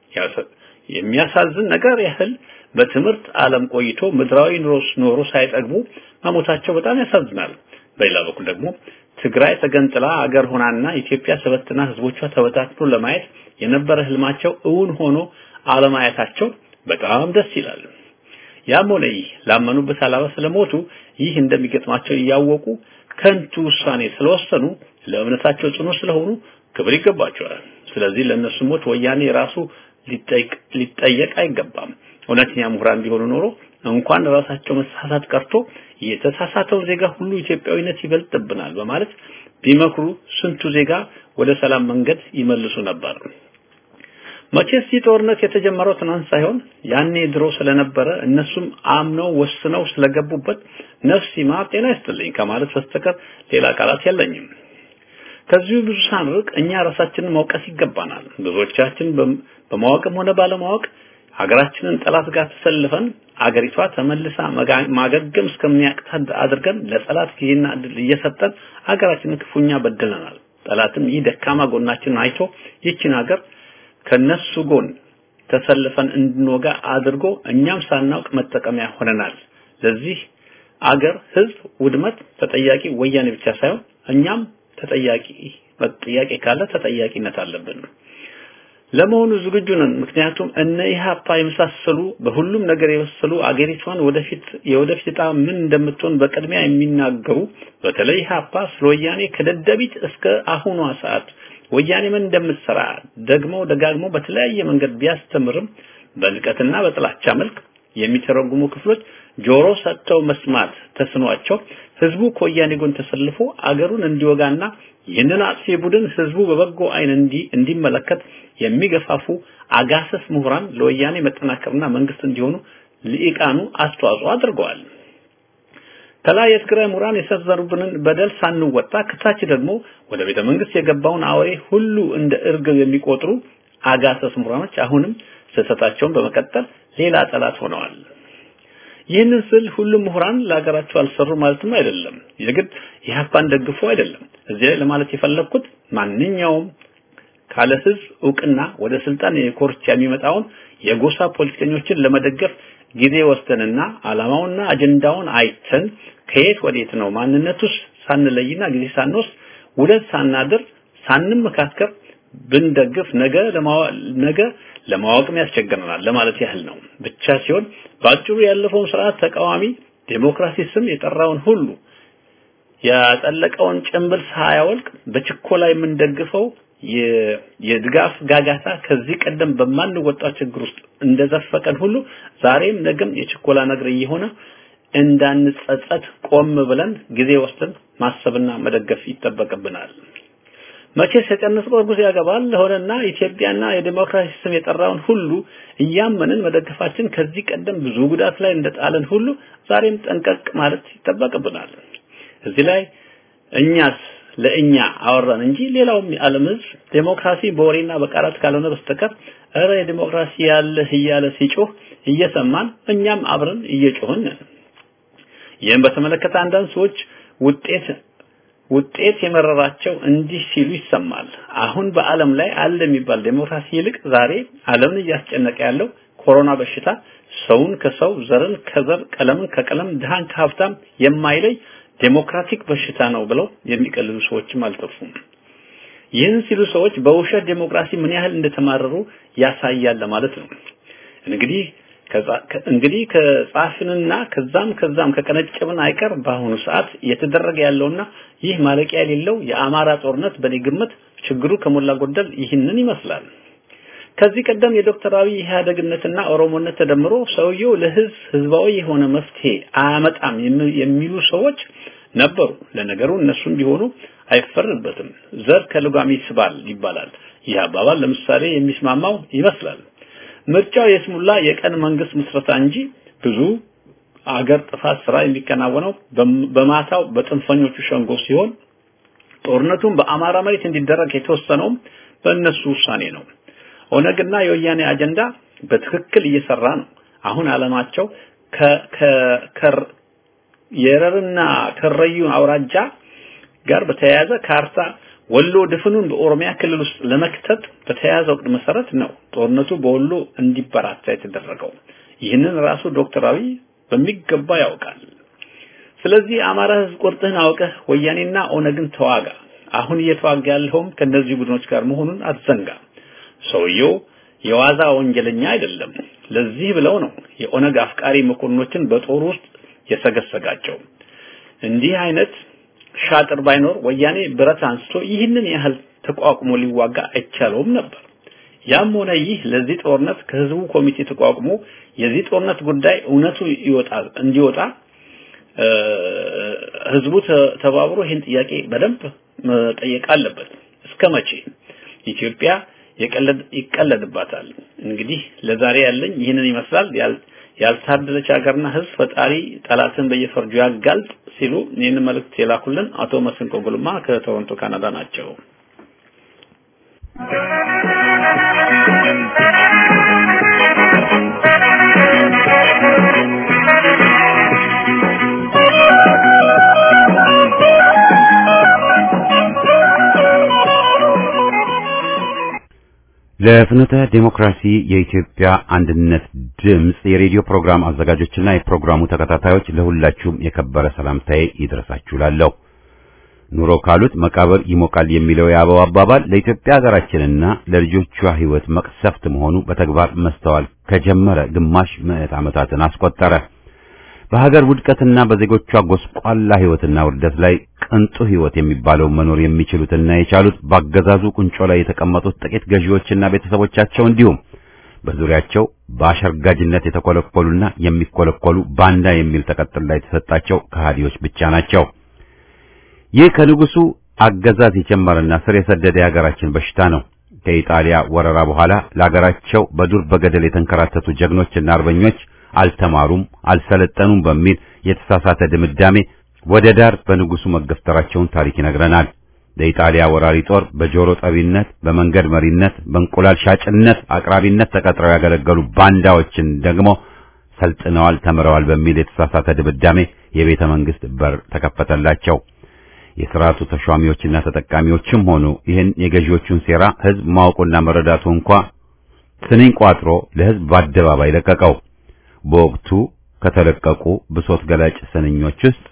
Speaker 2: የሚያሳዝን ነገር ያህል በትምህርት ዓለም ቆይቶ ምድራዊ ኑሮስ ኖሮ ሳይጠግቡ መሞታቸው በጣም ያሳዝናል። በሌላ በኩል ደግሞ ትግራይ ተገንጥላ አገር ሆናና ኢትዮጵያ ሰበትና ህዝቦቿ ተበታትኖ ለማየት የነበረ ህልማቸው እውን ሆኖ አለማየታቸው በጣም ደስ ይላል። ያም ሆነ ይህ ላመኑበት ዓላማ ስለሞቱ ይህ እንደሚገጥማቸው እያወቁ ከንቱ ውሳኔ ስለወሰኑ ለእምነታቸው ጽኑ ስለሆኑ ክብር ይገባቸዋል። ስለዚህ ለእነሱ ሞት ወያኔ ራሱ ሊጠየቅ አይገባም። እውነተኛ ምሁራን ቢሆኑ ኖሮ እንኳን ራሳቸው መሳሳት ቀርቶ የተሳሳተው ዜጋ ሁሉ ኢትዮጵያዊነት ይበልጥብናል በማለት ቢመክሩ ስንቱ ዜጋ ወደ ሰላም መንገድ ይመልሱ ነበር። መቼስ ይህ ጦርነት የተጀመረው ትናንት ሳይሆን ያኔ ድሮ ስለነበረ እነሱም አምነው ወስነው ስለገቡበት ነፍስ ይማር ጤና ይስጥልኝ ከማለት በስተቀር ሌላ ቃላት የለኝም። ከዚሁ ብዙ ሳንርቅ እኛ ራሳችንን መውቀስ ይገባናል። ብዙዎቻችን በማወቅም ሆነ ባለማወቅ ሀገራችንን ጠላት ጋር ተሰልፈን አገሪቷ ተመልሳ ማገገም እስከሚያቅታት አድርገን ለጠላት ጊዜና እድል እየሰጠን ሀገራችንን ክፉኛ በድለናል። ጠላትም ይህ ደካማ ጎናችንን አይቶ ይችን ሀገር ከነሱ ጎን ተሰልፈን እንድንወጋ አድርጎ እኛም ሳናውቅ መጠቀሚያ ሆነናል። ለዚህ አገር ህዝብ ውድመት ተጠያቂ ወያኔ ብቻ ሳይሆን እኛም ተጠያቂ ጥያቄ ካለ ተጠያቂነት አለብን። ለመሆኑ ዝግጁ ነን። ምክንያቱም እነ ኢህአፓ የመሳሰሉ በሁሉም ነገር የበሰሉ አገሪቷን ወደፊት የወደፊት ዕጣ ምን እንደምትሆን በቅድሚያ የሚናገሩ በተለይ ኢህአፓ ስለ ወያኔ ከደደቢት እስከ አሁኗ ሰዓት ወያኔ ምን እንደምትሰራ ደግሞ ደጋግሞ በተለያየ መንገድ ቢያስተምርም በንቀትና በጥላቻ መልክ የሚተረጉሙ ክፍሎች ጆሮ ሰጥተው መስማት ተስኗቸው ህዝቡ ከወያኔ ጎን ተሰልፎ አገሩን እንዲወጋና ይህንን አጥፊ ቡድን ህዝቡ በበጎ አይን እንዲ እንዲመለከት የሚገፋፉ አጋሰስ ምሁራን ለወያኔ መጠናከርና መንግስት እንዲሆኑ ልኢቃኑ አስተዋጽኦ አድርገዋል። ከላይ የትግራይ ምሁራን የሰዘሩብንን በደል ሳንወጣ ከታች ደግሞ ወደ ቤተ መንግስት የገባውን አውሬ ሁሉ እንደ እርግብ የሚቆጥሩ አጋሰስ ምሁራኖች አሁንም ስህተታቸውን በመቀጠል ሌላ ጠላት ሆነዋል። ይህንን ስል ሁሉም ምሁራን ለሀገራቸው አልሰሩ ማለትም አይደለም። የግድ ኢህአፓን ደግፎ አይደለም። እዚህ ላይ ለማለት የፈለግኩት ማንኛውም ካለ ህዝብ እውቅና ወደ ስልጣን የኮርቻ የሚመጣውን የጎሳ ፖለቲከኞችን ለመደገፍ ጊዜ ወስደንና አላማውና አጀንዳውን አይተን ከየት ወዴት ነው ማንነቱስ ሳንለይና ጊዜ ሳንወስድ ውለት ሳናድር ሳንመካከር ብንደግፍ ነገ ነገ ለማወቅም ያስቸግረናል ለማለት ያህል ነው ብቻ ሲሆን ባጭሩ ያለፈውን ስርዓት ተቃዋሚ ዴሞክራሲ ስም የጠራውን ሁሉ ያጠለቀውን ጭንብል ሳያወልቅ በችኮላ የምንደግፈው የድጋፍ ጋጋታ ከዚህ ቀደም በማንወጣው ችግር ውስጥ እንደዘፈቀን ሁሉ ዛሬም ነገም የችኮላ ነገር እየሆነ እንዳንጸጸት ቆም ብለን ጊዜ ወስደን ማሰብና መደገፍ ይጠበቅብናል። መቼስ የቀነሰው እርጉዝ ያገባል ለሆነና ኢትዮጵያና የዲሞክራሲ ስም የጠራውን ሁሉ እያመንን መደገፋችን ከዚህ ቀደም ብዙ ጉዳት ላይ እንደጣለን ሁሉ ዛሬም ጠንቀቅ ማለት ይጠበቅብናል። እዚህ ላይ እኛስ ለእኛ አወራን እንጂ ሌላውም የዓለም ህዝብ ዴሞክራሲ በወሬና በቃላት ካልሆነ በስተቀር እረ የዲሞክራሲ ያለህ እያለ ሲጮህ እየሰማን እኛም አብረን እየጮህን ይህም በተመለከተ አንዳንድ ሰዎች ውጤት ውጤት የመረራቸው እንዲህ ሲሉ ይሰማል። አሁን በዓለም ላይ አለ የሚባል ዴሞክራሲ ይልቅ ዛሬ ዓለምን እያስጨነቀ ያለው ኮሮና በሽታ ሰውን ከሰው ዘርን ከዘር ቀለምን ከቀለም ድሃን ከሀብታም የማይለይ ዴሞክራቲክ በሽታ ነው ብለው የሚቀልሉ ሰዎችም አልጠፉም። ይህን ሲሉ ሰዎች በውሸት ዴሞክራሲ ምን ያህል እንደተማረሩ ያሳያል ለማለት ነው። እንግዲህ እንግዲህ ከጻፍንና ከዛም ከዛም ከቀነጨብን አይቀር በአሁኑ ሰዓት እየተደረገ ያለውና ይህ ማለቂያ የሌለው የአማራ ጦርነት በኔ ግምት ችግሩ ከሞላ ጎደል ይህንን ይመስላል። ከዚህ ቀደም የዶክተር አብይ ኢህአደግነትና ኦሮሞነት ተደምሮ ሰውየው ለህዝብ ህዝባዊ የሆነ መፍትሄ አያመጣም የሚሉ ሰዎች ነበሩ። ለነገሩ እነሱም ቢሆኑ አይፈረድበትም። ዘር ከልጓም ይስባል ይባላል። ይህ አባባል ለምሳሌ የሚስማማው ይመስላል። ምርጫው የስሙላ የቀን መንግስት ምስረታ እንጂ ብዙ አገር ጥፋት ስራ የሚከናወነው በማታው በጥንፈኞቹ ሸንጎ ሲሆን ጦርነቱን በአማራ መሬት እንዲደረግ የተወሰነውም በእነሱ ውሳኔ ነው። ኦነግና የወያኔ አጀንዳ በትክክል እየሰራ ነው። አሁን አለማቸው የረርና ከረዩ አውራጃ ጋር በተያያዘ ካርታ ወሎ ድፍኑን በኦሮሚያ ክልል ውስጥ ለመክተት በተያያዘው ዕቅድ መሰረት ነው ጦርነቱ በወሎ እንዲበራታ የተደረገው። ይህንን ራሱ ዶክተር አብይ በሚገባ ያውቃል። ስለዚህ አማራ ህዝብ ቁርጥህን አውቀህ ወያኔና ኦነግን ተዋጋ። አሁን እየተዋጋ ያለውም ከነዚህ ቡድኖች ጋር መሆኑን አትዘንጋ። ሰውየው የዋዛ ወንጀለኛ አይደለም። ለዚህ ብለው ነው የኦነግ አፍቃሪ መኮንኖችን በጦር ውስጥ የሰገሰጋቸው። እንዲህ አይነት ሻጥር ባይኖር ወያኔ ብረት አንስቶ ይህንን ያህል ተቋቁሞ ሊዋጋ አይቻለውም ነበር። ያም ሆነ ይህ ለዚህ ጦርነት ከህዝቡ ኮሚቴ ተቋቁሞ የዚህ ጦርነት ጉዳይ እውነቱ ይወጣል እንዲወጣ ህዝቡ ተባብሮ ይህን ጥያቄ በደንብ መጠየቅ አለበት። እስከ መቼ ኢትዮጵያ ይቀለድባታል? እንግዲህ ለዛሬ ያለኝ ይህንን ይመስላል። ያልታደለች ሀገርና ህዝብ ፈጣሪ ጠላትን በየፈርጁ ያጋልጥ ሲሉ ይህን መልእክት የላኩልን አቶ መስንቆ ጉልማ ከቶሮንቶ ካናዳ ናቸው።
Speaker 1: ለፍኖተ ዴሞክራሲ የኢትዮጵያ አንድነት ድምጽ የሬዲዮ ፕሮግራም አዘጋጆችና የፕሮግራሙ ተከታታዮች ለሁላችሁም የከበረ ሰላምታዬ ይድረሳችሁ ላለሁ። ኑሮ ካሉት መቃብር ይሞቃል የሚለው የአበው አባባል ለኢትዮጵያ ሀገራችንና ለልጆቿ ሕይወት መቅሰፍት መሆኑ በተግባር መስተዋል ከጀመረ ግማሽ ምዕት ዓመታትን አስቆጠረ። በሀገር ውድቀትና በዜጎቿ ጎስቋላ ሕይወትና ውርደት ላይ ቅንጡ ሕይወት የሚባለው መኖር የሚችሉትና የቻሉት ባገዛዙ ቁንጮ ላይ የተቀመጡት ጥቂት ገዢዎችና ቤተሰቦቻቸው እንዲሁም በዙሪያቸው በአሸርጋጅነት የተኮለኮሉና የሚኮለኮሉ ባንዳ የሚል ተቀጥላ የተሰጣቸው ከሃዲዎች ብቻ ናቸው። ይህ ከንጉሱ አገዛዝ የጀመረና ስር የሰደደ የሀገራችን በሽታ ነው። ከኢጣሊያ ወረራ በኋላ ለሀገራቸው በዱር በገደል የተንከራተቱ ጀግኖችና አርበኞች አልተማሩም፣ አልሰለጠኑም በሚል የተሳሳተ ድምዳሜ ወደ ዳር በንጉሱ መገፍተራቸውን ታሪክ ይነግረናል። ለኢጣሊያ ወራሪ ጦር በጆሮ ጠቢነት፣ በመንገድ መሪነት፣ በእንቁላል ሻጭነት አቅራቢነት ተቀጥረው ያገለገሉ ባንዳዎችን ደግሞ ሰልጥነዋል፣ ተምረዋል በሚል የተሳሳተ ድምዳሜ የቤተ መንግስት በር ተከፈተላቸው። የሥርዓቱ ተሿሚዎችና ተጠቃሚዎችም ሆኑ ይህን የገዢዎቹን ሴራ ህዝብ ማወቁና መረዳቱ እንኳ ስንኝ ቋጥሮ ለህዝብ በአደባባይ ለቀቀው። በወቅቱ ከተለቀቁ ብሶት ገላጭ ስንኞች ውስጥ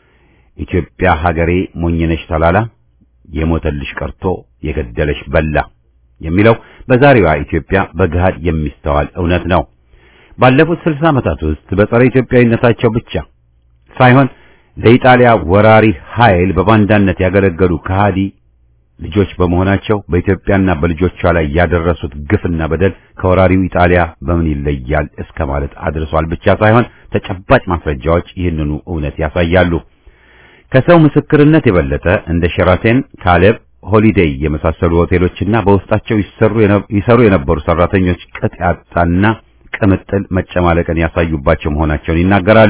Speaker 1: ኢትዮጵያ ሀገሬ ሞኝነሽ ተላላ፣ የሞተልሽ ቀርቶ የገደለሽ በላ የሚለው በዛሬዋ ኢትዮጵያ በገሃድ የሚስተዋል እውነት ነው። ባለፉት ስልሳ ዓመታት ውስጥ በጸረ ኢትዮጵያዊነታቸው ብቻ ሳይሆን ለኢጣሊያ ወራሪ ኃይል በባንዳነት ያገለገሉ ከሃዲ ልጆች በመሆናቸው በኢትዮጵያና በልጆቿ ላይ ያደረሱት ግፍና በደል ከወራሪው ኢጣሊያ በምን ይለያል እስከ ማለት አድርሷል ብቻ ሳይሆን ተጨባጭ ማስረጃዎች ይህንኑ እውነት ያሳያሉ። ከሰው ምስክርነት የበለጠ እንደ ሸራተን፣ ካሌብ፣ ሆሊዴይ የመሳሰሉ ሆቴሎችና በውስጣቸው ይሰሩ ይሰሩ የነበሩ ሰራተኞች ቅጥ ያጣና ቅምጥል መጨማለቅን ያሳዩባቸው መሆናቸውን ይናገራሉ።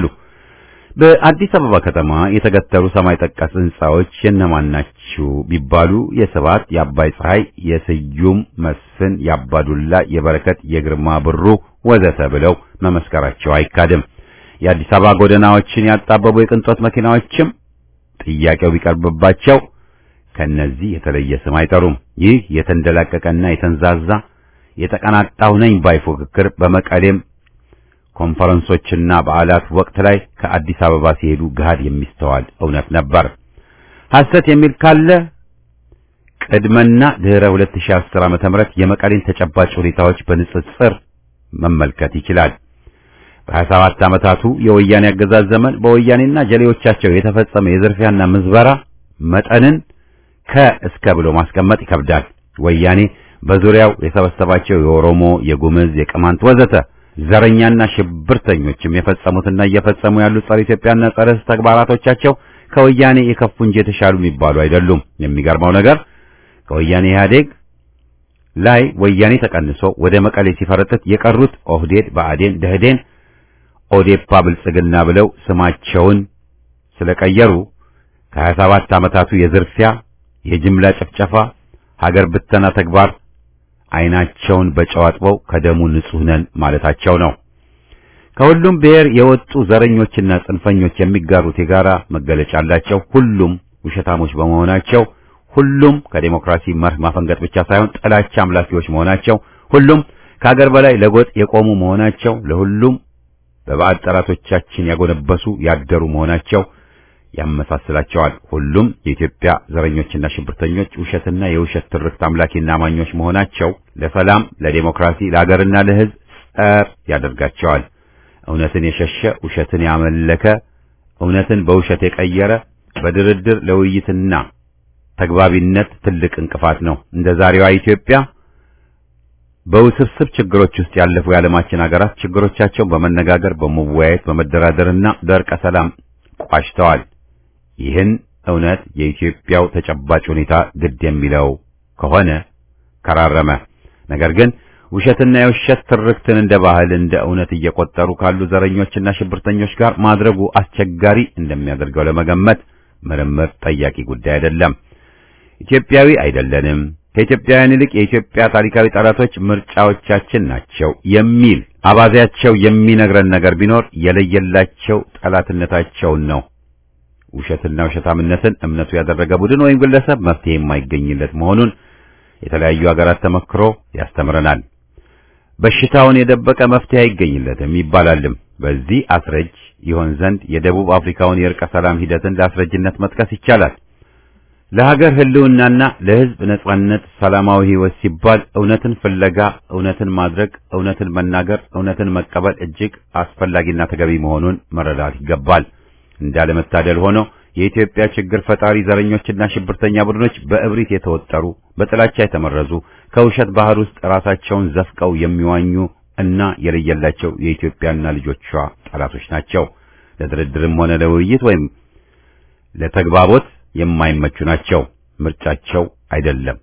Speaker 1: በአዲስ አበባ ከተማ የተገተሩ ሰማይ ጠቀስ ህንጻዎች የነማን ናቸው ቢባሉ የስብሐት፣ የአባይ ፀሐይ፣ የስዩም መስፍን፣ የአባዱላ፣ የበረከት፣ የግርማ ብሩ ወዘተ ብለው መመስከራቸው አይካድም። የአዲስ አበባ ጎዳናዎችን ያጣበቡ የቅንጦት መኪናዎችም ጥያቄው ቢቀርብባቸው ከነዚህ የተለየ ስም አይጠሩም። ይህ የተንደላቀቀና የተንዛዛ የተቀናጣው ነኝ ባይ ፉክክር በመቀሌም ኮንፈረንሶችና በዓላት ወቅት ላይ ከአዲስ አበባ ሲሄዱ ገሃድ የሚስተዋል እውነት ነበር። ሐሰት የሚል ካለ ቅድመና ድህረ 2010 ዓመተ ምህረት የመቀሌን ተጨባጭ ሁኔታዎች በንጽጽር መመልከት ይችላል። በ27 ዓመታቱ የወያኔ አገዛዝ ዘመን በወያኔና ጀሌዎቻቸው የተፈጸመ የዝርፊያና ምዝበራ መጠንን ከእስከ ብሎ ማስቀመጥ ይከብዳል። ወያኔ በዙሪያው የሰበሰባቸው የኦሮሞ፣ የጉምዝ፣ የቅማንት ወዘተ ዘረኛና ሽብርተኞችም የፈጸሙትና እየፈጸሙ ያሉ ጸረ ኢትዮጵያና ጸረ ሕዝብ ተግባራቶቻቸው ከወያኔ የከፉ እንጂ የተሻሉ የሚባሉ አይደሉም። የሚገርመው ነገር ከወያኔ ኢህአዴግ ላይ ወያኔ ተቀንሶ ወደ መቀሌ ሲፈረጥጥ የቀሩት ኦህዴድ፣ ብአዴን፣ ደህዴን፣ ኦዴፓ፣ ብልጽግና ብለው ስማቸውን ስለቀየሩ ከ27 ዓመታቱ የዝርፊያ የጅምላ ጭፍጨፋ ሀገር ብተና ተግባር አይናቸውን በጨው አጥበው ከደሙ ንጹህ ነን ማለታቸው ነው። ከሁሉም ብሔር የወጡ ዘረኞችና ጽንፈኞች የሚጋሩት የጋራ መገለጫ አላቸው። ሁሉም ውሸታሞች በመሆናቸው፣ ሁሉም ከዴሞክራሲ መርህ ማፈንገጥ ብቻ ሳይሆን ጥላቻ አምላኪዎች መሆናቸው፣ ሁሉም ከሀገር በላይ ለጎጥ የቆሙ መሆናቸው፣ ለሁሉም በባዕድ ጠላቶቻችን ያጎነበሱ ያደሩ መሆናቸው ያመሳስላቸዋል። ሁሉም የኢትዮጵያ ዘረኞችና ሽብርተኞች ውሸትና የውሸት ትርክት አምላኪና አማኞች መሆናቸው ለሰላም፣ ለዴሞክራሲ፣ ለሀገርና ለሕዝብ ጸር ያደርጋቸዋል። እውነትን የሸሸ ውሸትን ያመለከ እውነትን በውሸት የቀየረ በድርድር ለውይይትና ተግባቢነት ትልቅ እንቅፋት ነው። እንደ ዛሬዋ ኢትዮጵያ በውስብስብ ችግሮች ውስጥ ያለፉ የዓለማችን ሀገራት ችግሮቻቸውን በመነጋገር በመወያየት በመደራደርና በእርቀ ሰላም ቋጭተዋል። ይህን እውነት የኢትዮጵያው ተጨባጭ ሁኔታ ግድ የሚለው ከሆነ ከራረመ። ነገር ግን ውሸትና የውሸት ትርክትን እንደ ባህል እንደ እውነት እየቆጠሩ ካሉ ዘረኞችና ሽብርተኞች ጋር ማድረጉ አስቸጋሪ እንደሚያደርገው ለመገመት ምርምር ጠያቂ ጉዳይ አይደለም። ኢትዮጵያዊ አይደለንም፣ ከኢትዮጵያውያን ይልቅ የኢትዮጵያ ታሪካዊ ጠላቶች ምርጫዎቻችን ናቸው የሚል አባዜያቸው የሚነግረን ነገር ቢኖር የለየላቸው ጠላትነታቸውን ነው። ውሸትና ውሸታምነትን እምነቱ ያደረገ ቡድን ወይም ግለሰብ መፍትሄ የማይገኝለት መሆኑን የተለያዩ ሀገራት ተመክሮ ያስተምረናል። በሽታውን የደበቀ መፍትሄ አይገኝለትም ይባላልም። በዚህ አስረጅ ይሆን ዘንድ የደቡብ አፍሪካውን የእርቀ ሰላም ሂደትን ለአስረጅነት መጥቀስ ይቻላል። ለሀገር ሕልውናና ለሕዝብ ነጻነት ሰላማዊ ሕይወት ሲባል እውነትን ፍለጋ፣ እውነትን ማድረግ፣ እውነትን መናገር፣ እውነትን መቀበል እጅግ አስፈላጊና ተገቢ መሆኑን መረዳት ይገባል። እንዳለመታደል ሆኖ የኢትዮጵያ ችግር ፈጣሪ ዘረኞችና ሽብርተኛ ቡድኖች በእብሪት የተወጠሩ በጥላቻ የተመረዙ ከውሸት ባህር ውስጥ ራሳቸውን ዘፍቀው የሚዋኙ እና የለየላቸው የኢትዮጵያና ልጆቿ ጠላቶች ናቸው። ለድርድርም ሆነ ለውይይት ወይም ለተግባቦት የማይመቹ ናቸው። ምርጫቸው አይደለም።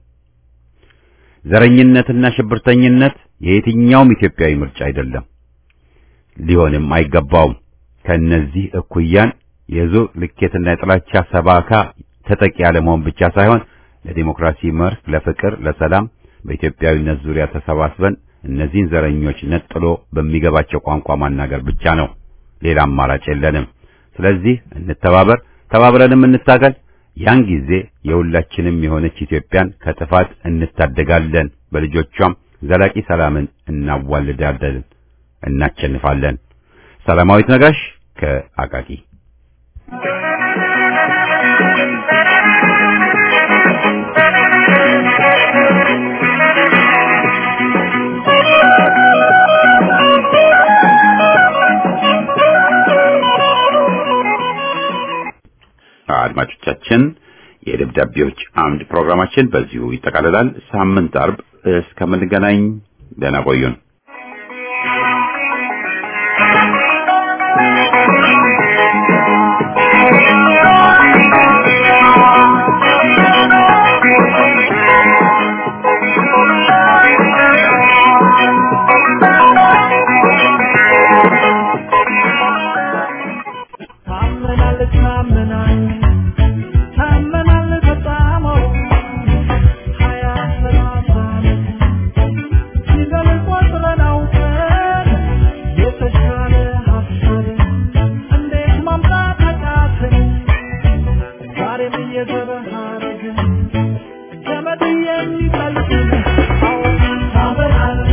Speaker 1: ዘረኝነትና ሽብርተኝነት የየትኛውም ኢትዮጵያዊ ምርጫ አይደለም፣ ሊሆንም አይገባውም። ከእነዚህ እኩያን የዙር ልኬትና የጥላቻ ሰባካ ተጠቂ ያለመሆን ብቻ ሳይሆን ለዲሞክራሲ መርህ፣ ለፍቅር፣ ለሰላም በኢትዮጵያዊነት ዙሪያ ተሰባስበን እነዚህን ዘረኞች ነጥሎ በሚገባቸው ቋንቋ ማናገር ብቻ ነው። ሌላ አማራጭ የለንም። ስለዚህ እንተባበር፣ ተባብረንም እንታገል። ያን ጊዜ የሁላችንም የሆነች ኢትዮጵያን ከጥፋት እንታደጋለን። በልጆቿም ዘላቂ ሰላምን እናዋልዳለን፣ እናቸንፋለን። ሰላማዊት ነጋሽ ከአቃቂ አድማጮቻችን የደብዳቤዎች አምድ ፕሮግራማችን በዚሁ ይጠቃልላል። ሳምንት አርብ እስከምንገናኝ ደህና ቆዩን።
Speaker 4: ታመናለች ታመናለች ታመናለች በጣም ሀያ ሰላሳ ሲዘን ቆጥረን አውቀን የተሻለ ሀሳብ እንዴት ማምጣት አቃተን ዛሬም እየዘበሃረግን ገመድ የሚጠልቅ አዎ ታበራለች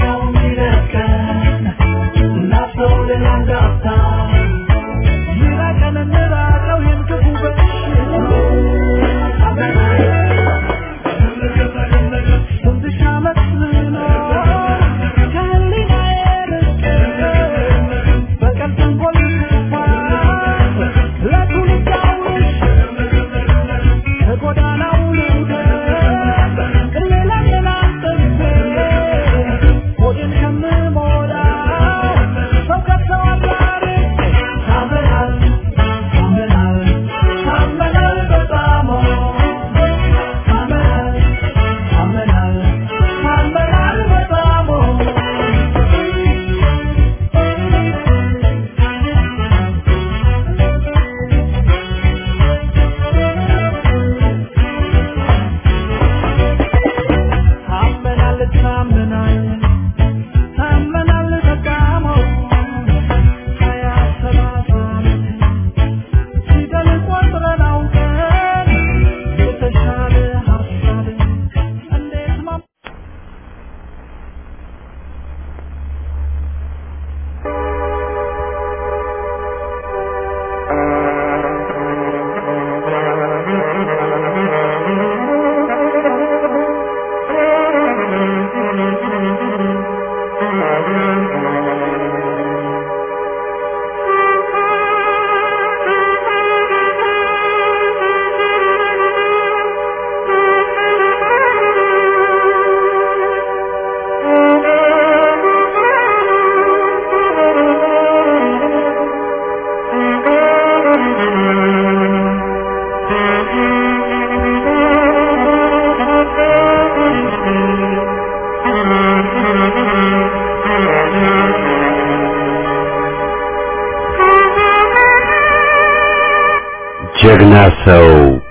Speaker 1: ጀግና ሰው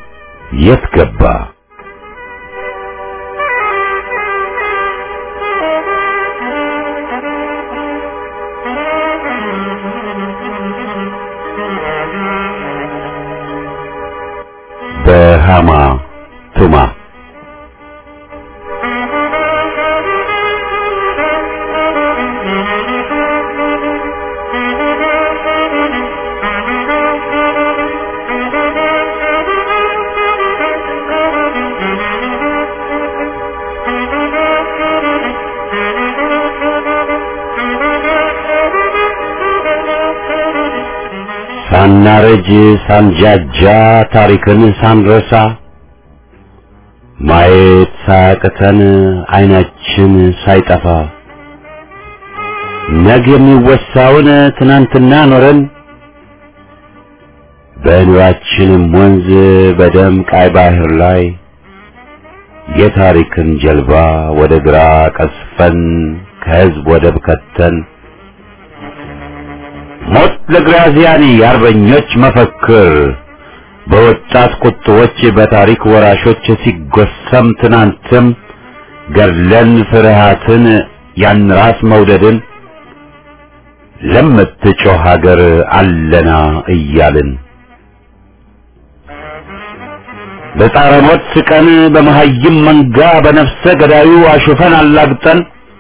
Speaker 1: የት ገባ? በሃማ ቱማ ሳናረጅ ሳንጃጃ ታሪክን ሳንረሳ ማየት ሳያቅተን አይናችን ሳይጠፋ ነገ የሚወሳውን ትናንትና ኖረን በኑራችንም ወንዝ በደም ቃይ ባህር ላይ የታሪክን ጀልባ ወደ ግራ ቀስፈን ከህዝብ ወደብ ከተን ሞት ለግራዚያኒ የአርበኞች መፈክር በወጣት ቁጥቦች በታሪክ ወራሾች ሲጎሰም ትናንትም ገድለን ፍርሃትን ያን ራስ መውደድን ለምትጮህ ሀገር አለና እያልን በጻረ ሞት ስቀን በመሀይም መንጋ በነፍሰ ገዳዩ አሹፈን አላግጠን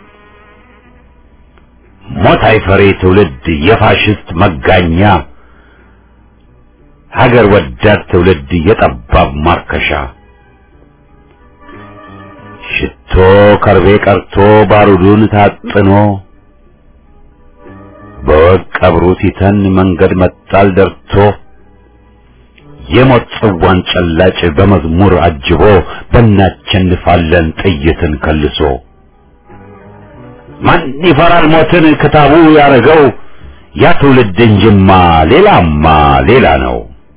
Speaker 1: ሞት አይፈሬ ትውልድ የፋሽስት መጋኛ ሀገር ወዳድ ትውልድ የጠባብ ማርከሻ ሽቶ ከርቤ ቀርቶ ባሩዱን ታጥኖ በወግ ቀብሩ ሲተን መንገድ መጣል ደርቶ የሞት ጽዋን ጨላጭ በመዝሙር አጅቦ በእናቸንፋለን ጥይትን ከልሶ ማን ይፈራል ሞትን ክታቡ ያረገው ያ ትውልድ እንጅማ ሌላማ ሌላ ነው።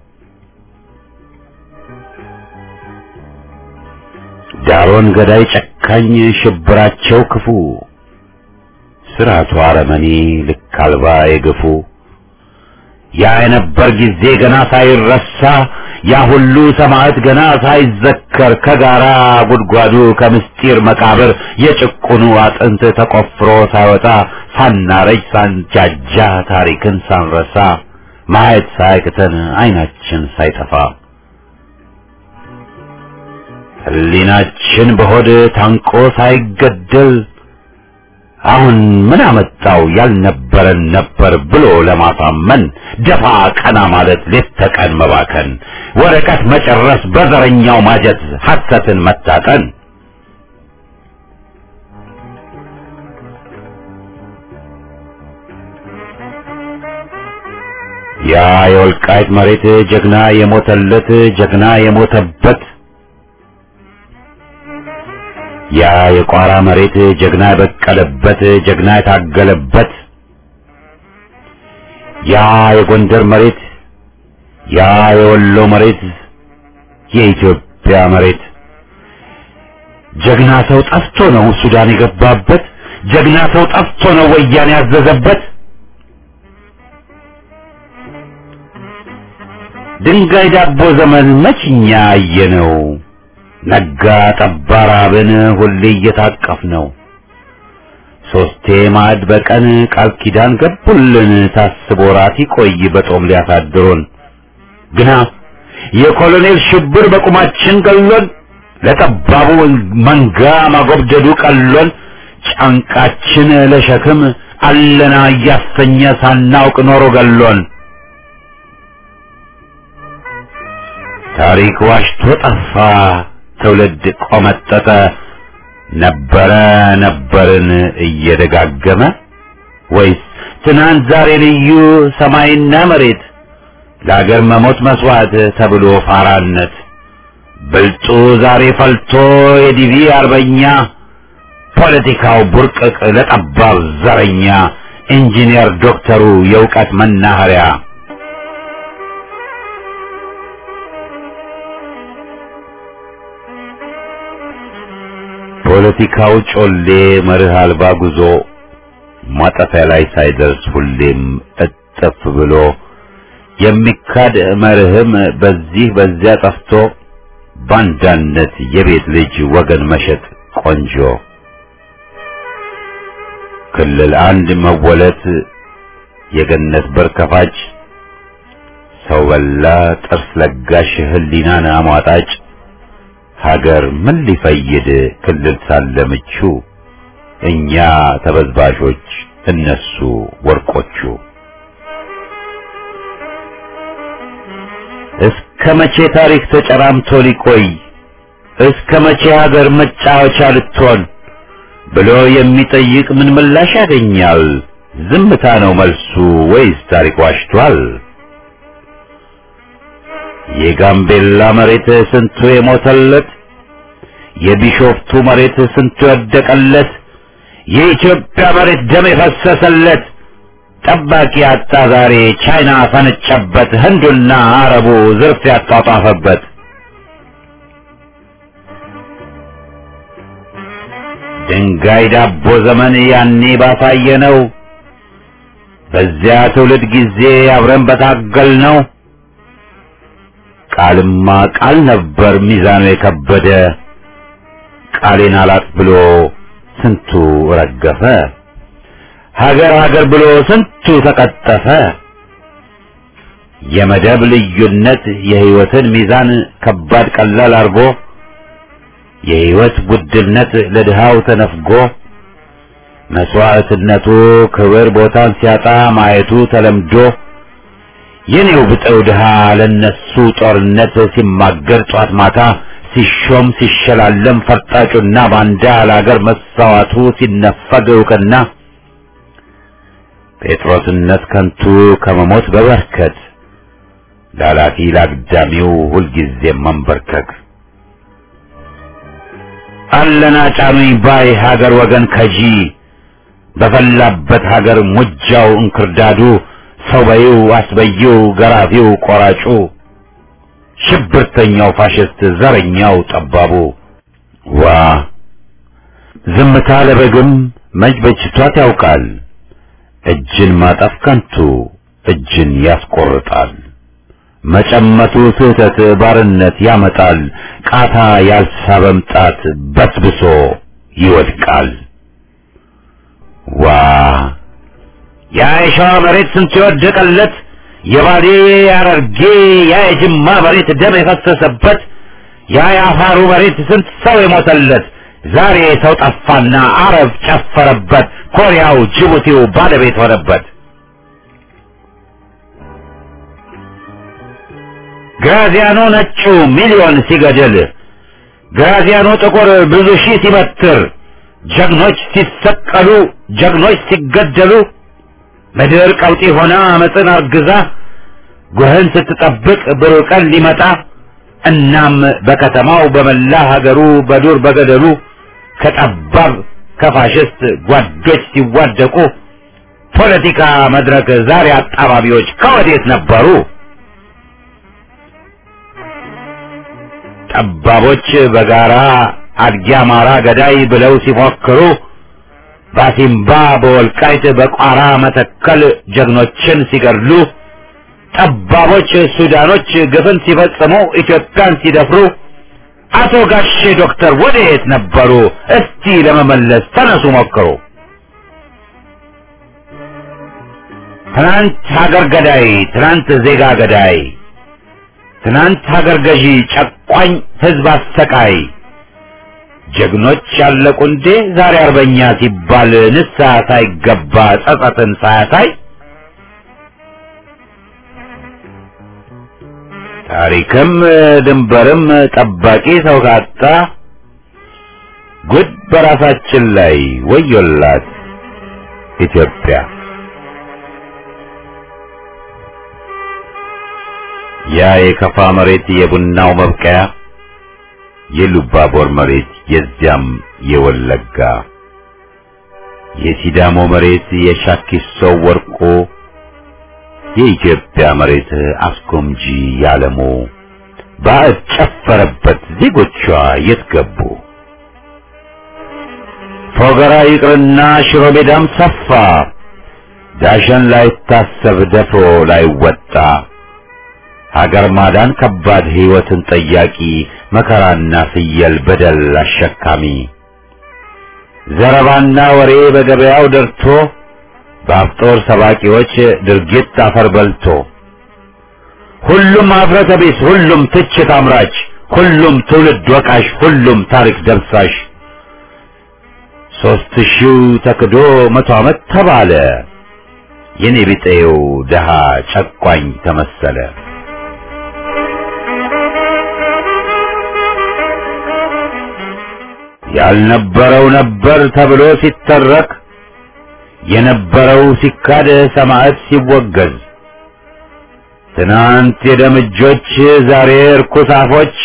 Speaker 1: ዳሮን ገዳይ ጨካኝ ሽብራቸው ክፉ ስርዓቱ አረመኔ ልክ አልባ የገፉ ያ የነበር ጊዜ ገና ሳይረሳ ያ ሁሉ ሰማዕት ገና ሳይዘከር ከጋራ ጉድጓዱ ከምስጢር መቃብር የጭቁኑ አጥንት ተቆፍሮ ሳይወጣ ሳናረጅ ሳንጃጃ ታሪክን ሳንረሳ ማየት ሳያቅተን አይናችን ሳይጠፋ ሕሊናችን በሆድ ታንቆ ሳይገደል አሁን ምን አመጣው ያልነበረን ነበር ብሎ ለማሳመን ደፋ ቀና ማለት ሌት ተቀን መባከን ወረቀት መጨረስ በዘረኛው ማጀት ሐሰትን መታጠን ያ የወልቃይት መሬት ጀግና የሞተለት ጀግና የሞተበት ያ የቋራ መሬት ጀግና የበቀለበት ጀግና የታገለበት ያ የጎንደር መሬት ያ የወሎ መሬት የኢትዮጵያ መሬት ጀግና ሰው ጠፍቶ ነው ሱዳን የገባበት ጀግና ሰው ጠፍቶ ነው ወያኔ ያዘዘበት ድንጋይ ዳቦ ዘመን መችኛ አየነው ነጋ ጠባ ራብን ሁሌ እየታቀፍ ነው ሶስቴ ማዕድ በቀን ቃል ኪዳን ገቡልን ታስቦ ራት ይቆይ በጦም ሊያሳድሩን ግና የኮሎኔል ሽብር በቁማችን ገሎን ለጠባቡ መንጋ ማጎብደዱ ቀሎን ጫንቃችን ለሸክም አለና እያሰኘ ሳናውቅ ኖሮ ገሎን ታሪክ ዋሽቶ ጠፋ ትውልድ ቆመጠጠ ነበረ ነበርን እየደጋገመ ወይስ ትናንት ዛሬ ልዩ ሰማይና መሬት ለአገር መሞት መስዋዕት ተብሎ ፋራነት ብልጡ ዛሬ ፈልቶ የዲቪ አርበኛ ፖለቲካው ቡርቅቅ ለጠባብ ዘረኛ ኢንጂነር ዶክተሩ የእውቀት መናኸሪያ ፖለቲካው ጮሌ መርህ አልባ ጉዞ ማጠፊያ ላይ ሳይደርስ ሁሌም እጥፍ ብሎ የሚካድ መርህም በዚህ በዚያ ጠፍቶ ባንዳነት የቤት ልጅ ወገን መሸጥ ቆንጆ ክልል አንድ መወለት የገነት በር ከፋጭ ሰው በላ ጥርስ ለጋሽ ህሊናን አሟጣጭ ሀገር ምን ሊፈይድ ክልል ሳለ ምቹ እኛ ተበዝባዦች እነሱ ወርቆቹ እስከ መቼ ታሪክ ተጨራምቶ ሊቆይ እስከ መቼ ሀገር መጫወቻ ልትሆን ብሎ የሚጠይቅ ምን ምላሽ ያገኛል? ዝምታ ነው መልሱ ወይስ ታሪክ ዋሽቷል? የጋምቤላ መሬት ስንቱ የሞተለት፣ የቢሾፍቱ መሬት ስንቱ የወደቀለት፣ የኢትዮጵያ መሬት ደም የፈሰሰለት ጠባቂ አጣ ዛሬ ቻይና ፈነጨበት፣ ህንዱና አረቡ ዝርፍ ያጧጧፈበት። ድንጋይ ዳቦ ዘመን ያኔ ባሳየ ነው። በዚያ ትውልድ ጊዜ አብረን በታገል ነው። ቃልማ ቃል ነበር ሚዛኑ የከበደ ቃሌን አላጥ ብሎ ስንቱ ረገፈ። ሀገር ሀገር ብሎ ስንቱ ተቀጠፈ። የመደብ ልዩነት የህይወትን ሚዛን ከባድ ቀላል አርጎ የህይወት ውድነት ለድሃው ተነፍጎ መስዋዕትነቱ ክብር ቦታን ሲያጣ ማየቱ ተለምዶ የኔው ብጠው ድሃ ለነሱ ጦርነት ሲማገር ጧት ማታ ሲሾም ሲሸላለም ፈርጣጩና ባንዳ ለአገር መሳዋቱ ሲነፈግ እውቅና ጴጥሮስነት ከንቱ ከመሞት በበርከት ላላፊ ላግዳሚው ሁልጊዜም መንበርከክ አለና ጫኑኝ ባይ ሀገር ወገን ከጂ በፈላበት ሀገር ሙጃው እንክርዳዱ ሰው በይው አስበይው ገራፊው ቆራጩ ሽብርተኛው ፋሽስት ዘረኛው ጠባቡ ዋ ዝምታ ለበግም መች በጅቷት ያውቃል እጅን ማጠፍ ከንቱ እጅን ያስቆርጣል መጨመቱ ስህተት ባርነት ያመጣል ቃታ ያልሳበም ጣት በስብሶ ይወድቃል ዋ ያ የሸዋ መሬት ስንት የወደቀለት የባሌ ያረርጌ ያ የጅማ መሬት ደም የፈሰሰበት ያ የአፋሩ መሬት ስንት ሰው የሞተለት ዛሬ ሰው ጠፋና አረብ ጨፈረበት፣ ኮሪያው ጅቡቲው ባለቤት ሆነበት። ግራዚያኖ ነጩ ሚሊዮን ሲገድል፣ ግራዚያኖ ጥቁር ብዙ ሺህ ሲበትር፣ ጀግኖች ሲሰቀሉ፣ ጀግኖች ሲገደሉ፣ ምድር ቀውጢ ሆና አመፅን አርግዛ ጉህን ስትጠብቅ ብሩህ ቀን ሊመጣ እናም በከተማው በመላ ሀገሩ በዱር በገደሉ ከጠባብ ከፋሽስት ጓዶች ሲዋደቁ ፖለቲካ መድረክ ዛሬ አጣባቢዎች ከወዴት ነበሩ? ጠባቦች በጋራ አድጊ አማራ ገዳይ ብለው ሲፎክሩ ባሲምባ በወልቃይት በቋራ መተከል ጀግኖችን ሲገድሉ ጠባቦች ሱዳኖች ግፍን ሲፈጽሙ ኢትዮጵያን ሲደፍሩ አቶ ጋሼ ዶክተር ወዴት ነበሩ? እስቲ ለመመለስ ተነሱ ሞክሩ። ትናንት ሀገር ገዳይ፣ ትናንት ዜጋ ገዳይ፣ ትናንት ሀገር ገዢ ጨቋኝ ህዝብ አሰቃይ ጀግኖች ያለቁ እንዴ ዛሬ አርበኛ ሲባል ንስሐ ሳይገባ ጸጸትን ሳያሳይ ታሪክም ድንበርም ጠባቂ ሰው ካጣ ጉድ በራሳችን ላይ ወዮላት ኢትዮጵያ። ያ የከፋ መሬት የቡናው መብቀያ፣ የሉባቦር መሬት የዚያም የወለጋ፣ የሲዳሞ መሬት የሻኪሶ ወርቆ የኢትዮጵያ መሬት አስጎምጂ ያለሙ ባዕድ ጨፈረበት ዜጎቿ የት ገቡ? ፎገራ ይቅርና ሽሮ ሜዳም ሰፋ ዳሸን ላይታሰብ ደፍሮ ላይወጣ ሀገር ማዳን ከባድ ሕይወትን ጠያቂ መከራና ፍየል በደል አሸካሚ ዘረባና ወሬ በገበያው ደርቶ በአፍጦር ሰባቂዎች ድርጊት አፈር በልቶ ሁሉም አፍረተ ቢስ፣ ሁሉም ትችት አምራች፣ ሁሉም ትውልድ ወቃሽ፣ ሁሉም ታሪክ ደብሳሽ ሦስት ሺው ተክዶ መቶ ዓመት ተባለ የኔ ቢጤው ደሃ ጨቋኝ ተመሰለ። ያልነበረው ነበር ተብሎ ሲተረክ የነበረው ሲካድ ሰማዕት ሲወገዝ ትናንት የደምጆች ዛሬ እርኩስ አፎች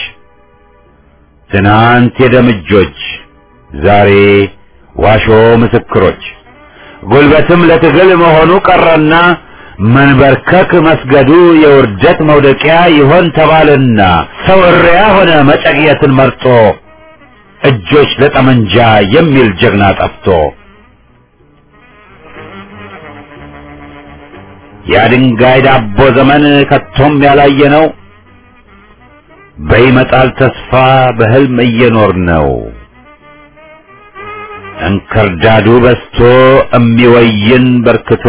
Speaker 1: ትናንት የደምጆች ዛሬ ዋሾ ምስክሮች ጉልበትም ለትግል መሆኑ ቀረና መንበርከክ መስገዱ የውርደት መውደቂያ ይሆን ተባልና ሰው እሪያ ሆነ መጨቅየትን መርጦ እጆች ለጠመንጃ የሚል ጀግና ጠፍቶ የድንጋይ ዳቦ ዘመን ከቶም ያላየ ነው። በይመጣል ተስፋ በህልም እየኖር ነው። እንክርዳዱ በስቶ እሚወይን በርክቶ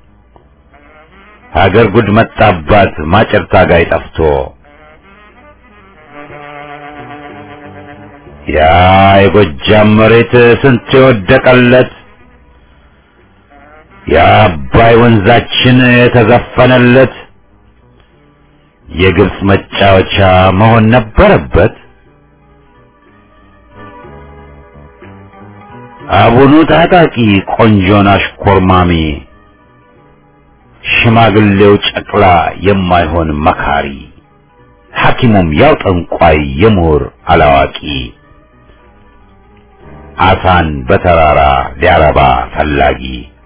Speaker 1: ሀገር ጉድ መጣባት ማጨር ታጋይ ጠፍቶ ያ የጎጃም መሬት ስንት የወደቀለት የአባይ ወንዛችን የተዘፈነለት የግብፅ መጫወቻ መሆን ነበረበት። አቡኑ ታጣቂ ቆንጆን አሽኮርማሚ ሽማግሌው ጨቅላ የማይሆን መካሪ ሐኪሙም ያው ጠንቋይ የምሁር አላዋቂ አሳን በተራራ ሊያረባ ፈላጊ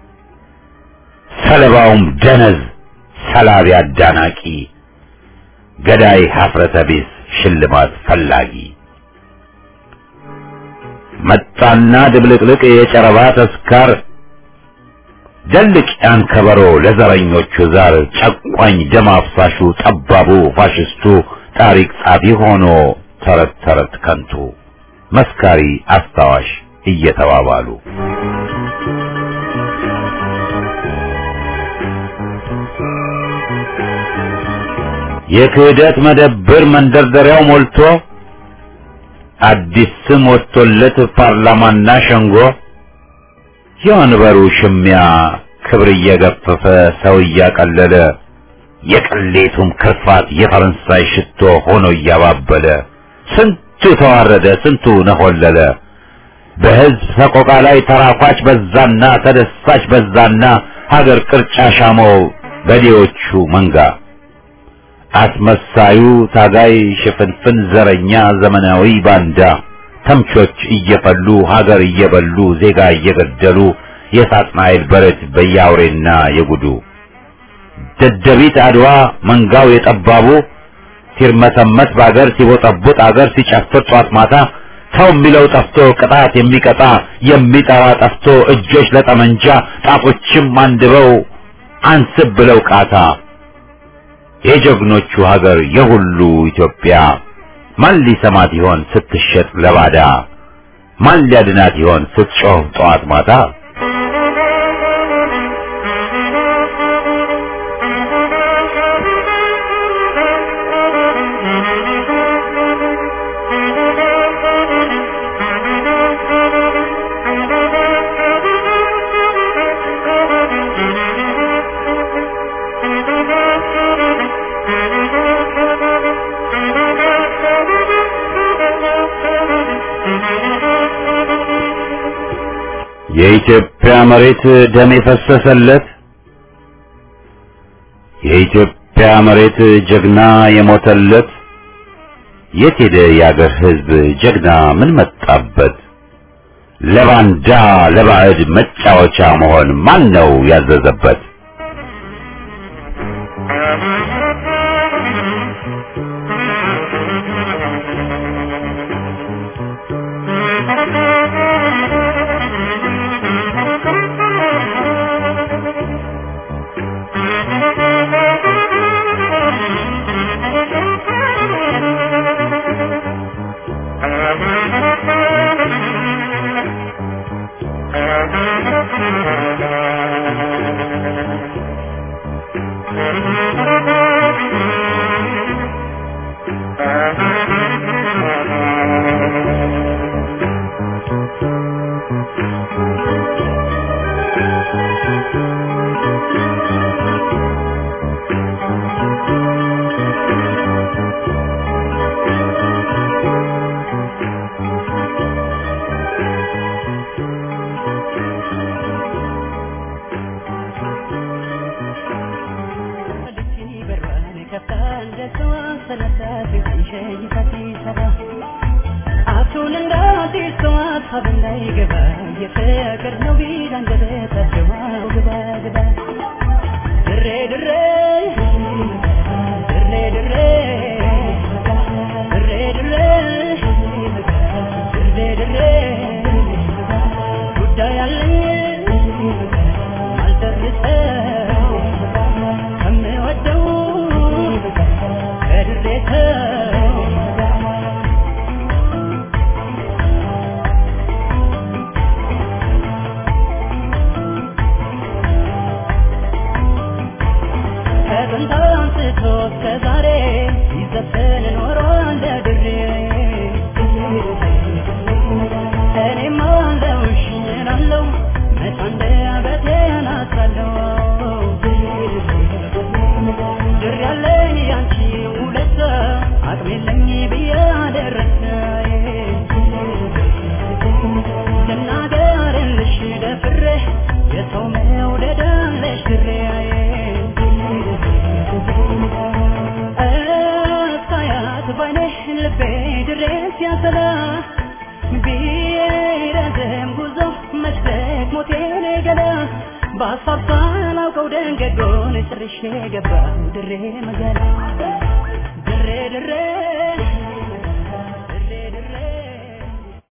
Speaker 1: ሰለባውም ደነዝ ሰላቢ አዳናቂ ገዳይ ሀፍረተ ቢስ ሽልማት ፈላጊ መጣና ድብልቅልቅ የጨረባ ተስካር ደልቅ ያን ከበሮ ለዘረኞቹ ዛር ጨቋኝ ደም አፍሳሹ ጠባቡ ፋሽስቱ ታሪክ ጻፊ ሆኖ ተረት ተረት ከንቱ መስካሪ አስታዋሽ እየተባባሉ የክህደት መደብር መንደርደሪያው ሞልቶ አዲስ ስም ወጥቶለት ፓርላማና ሸንጎ የወንበሩ ሽሚያ ክብር እየገፈፈ ሰው እያቀለለ የቅሌቱም ክርፋት የፈረንሳይ ሽቶ ሆኖ እያባበለ ስንቱ ተዋረደ፣ ስንቱ ነሆለለ። በሕዝብ ሰቆቃ ላይ ተራኳች በዛና ተደሳች በዛና ሀገር ቅርጫ ሻመው በዴዎቹ መንጋ አስመሳዩ ታጋይ ሽፍንፍን ዘረኛ ዘመናዊ ባንዳ ተምቾች እየፈሉ ሀገር እየበሉ ዜጋ እየገደሉ የሳጥናኤል በረት በያውሬና የጉዱ ደደቢት አድዋ መንጋው የጠባቡ ሲርመሰመስ በአገር ሲቦጠቡጥ አገር ሲጨፍር ጧት ማታ ሰው የሚለው ጠፍቶ ቅጣት የሚቀጣ የሚጠራ ጠፍቶ እጆች ለጠመንጃ ጣቶችም አንድበው አንስብ ብለው ቃታ የጀግኖቹ ሀገር የሁሉ ኢትዮጵያ ማን ሊሰማት ይሆን ስትሸጥ ለባዳ? ማን ሊያድናት ይሆን ስትጮህ ጠዋት ማታ? የኢትዮጵያ መሬት ደም የፈሰሰለት የኢትዮጵያ መሬት ጀግና የሞተለት የት ሄደ የአገር ሕዝብ ጀግና ምን መጣበት? ለባንዳ ለባዕድ መጫወቻ መሆን ማን ነው ያዘዘበት?
Speaker 6: በሀሳብ ሳላውቀው ደንገጎን ጭርሼ ገባሁ ድሬ መገና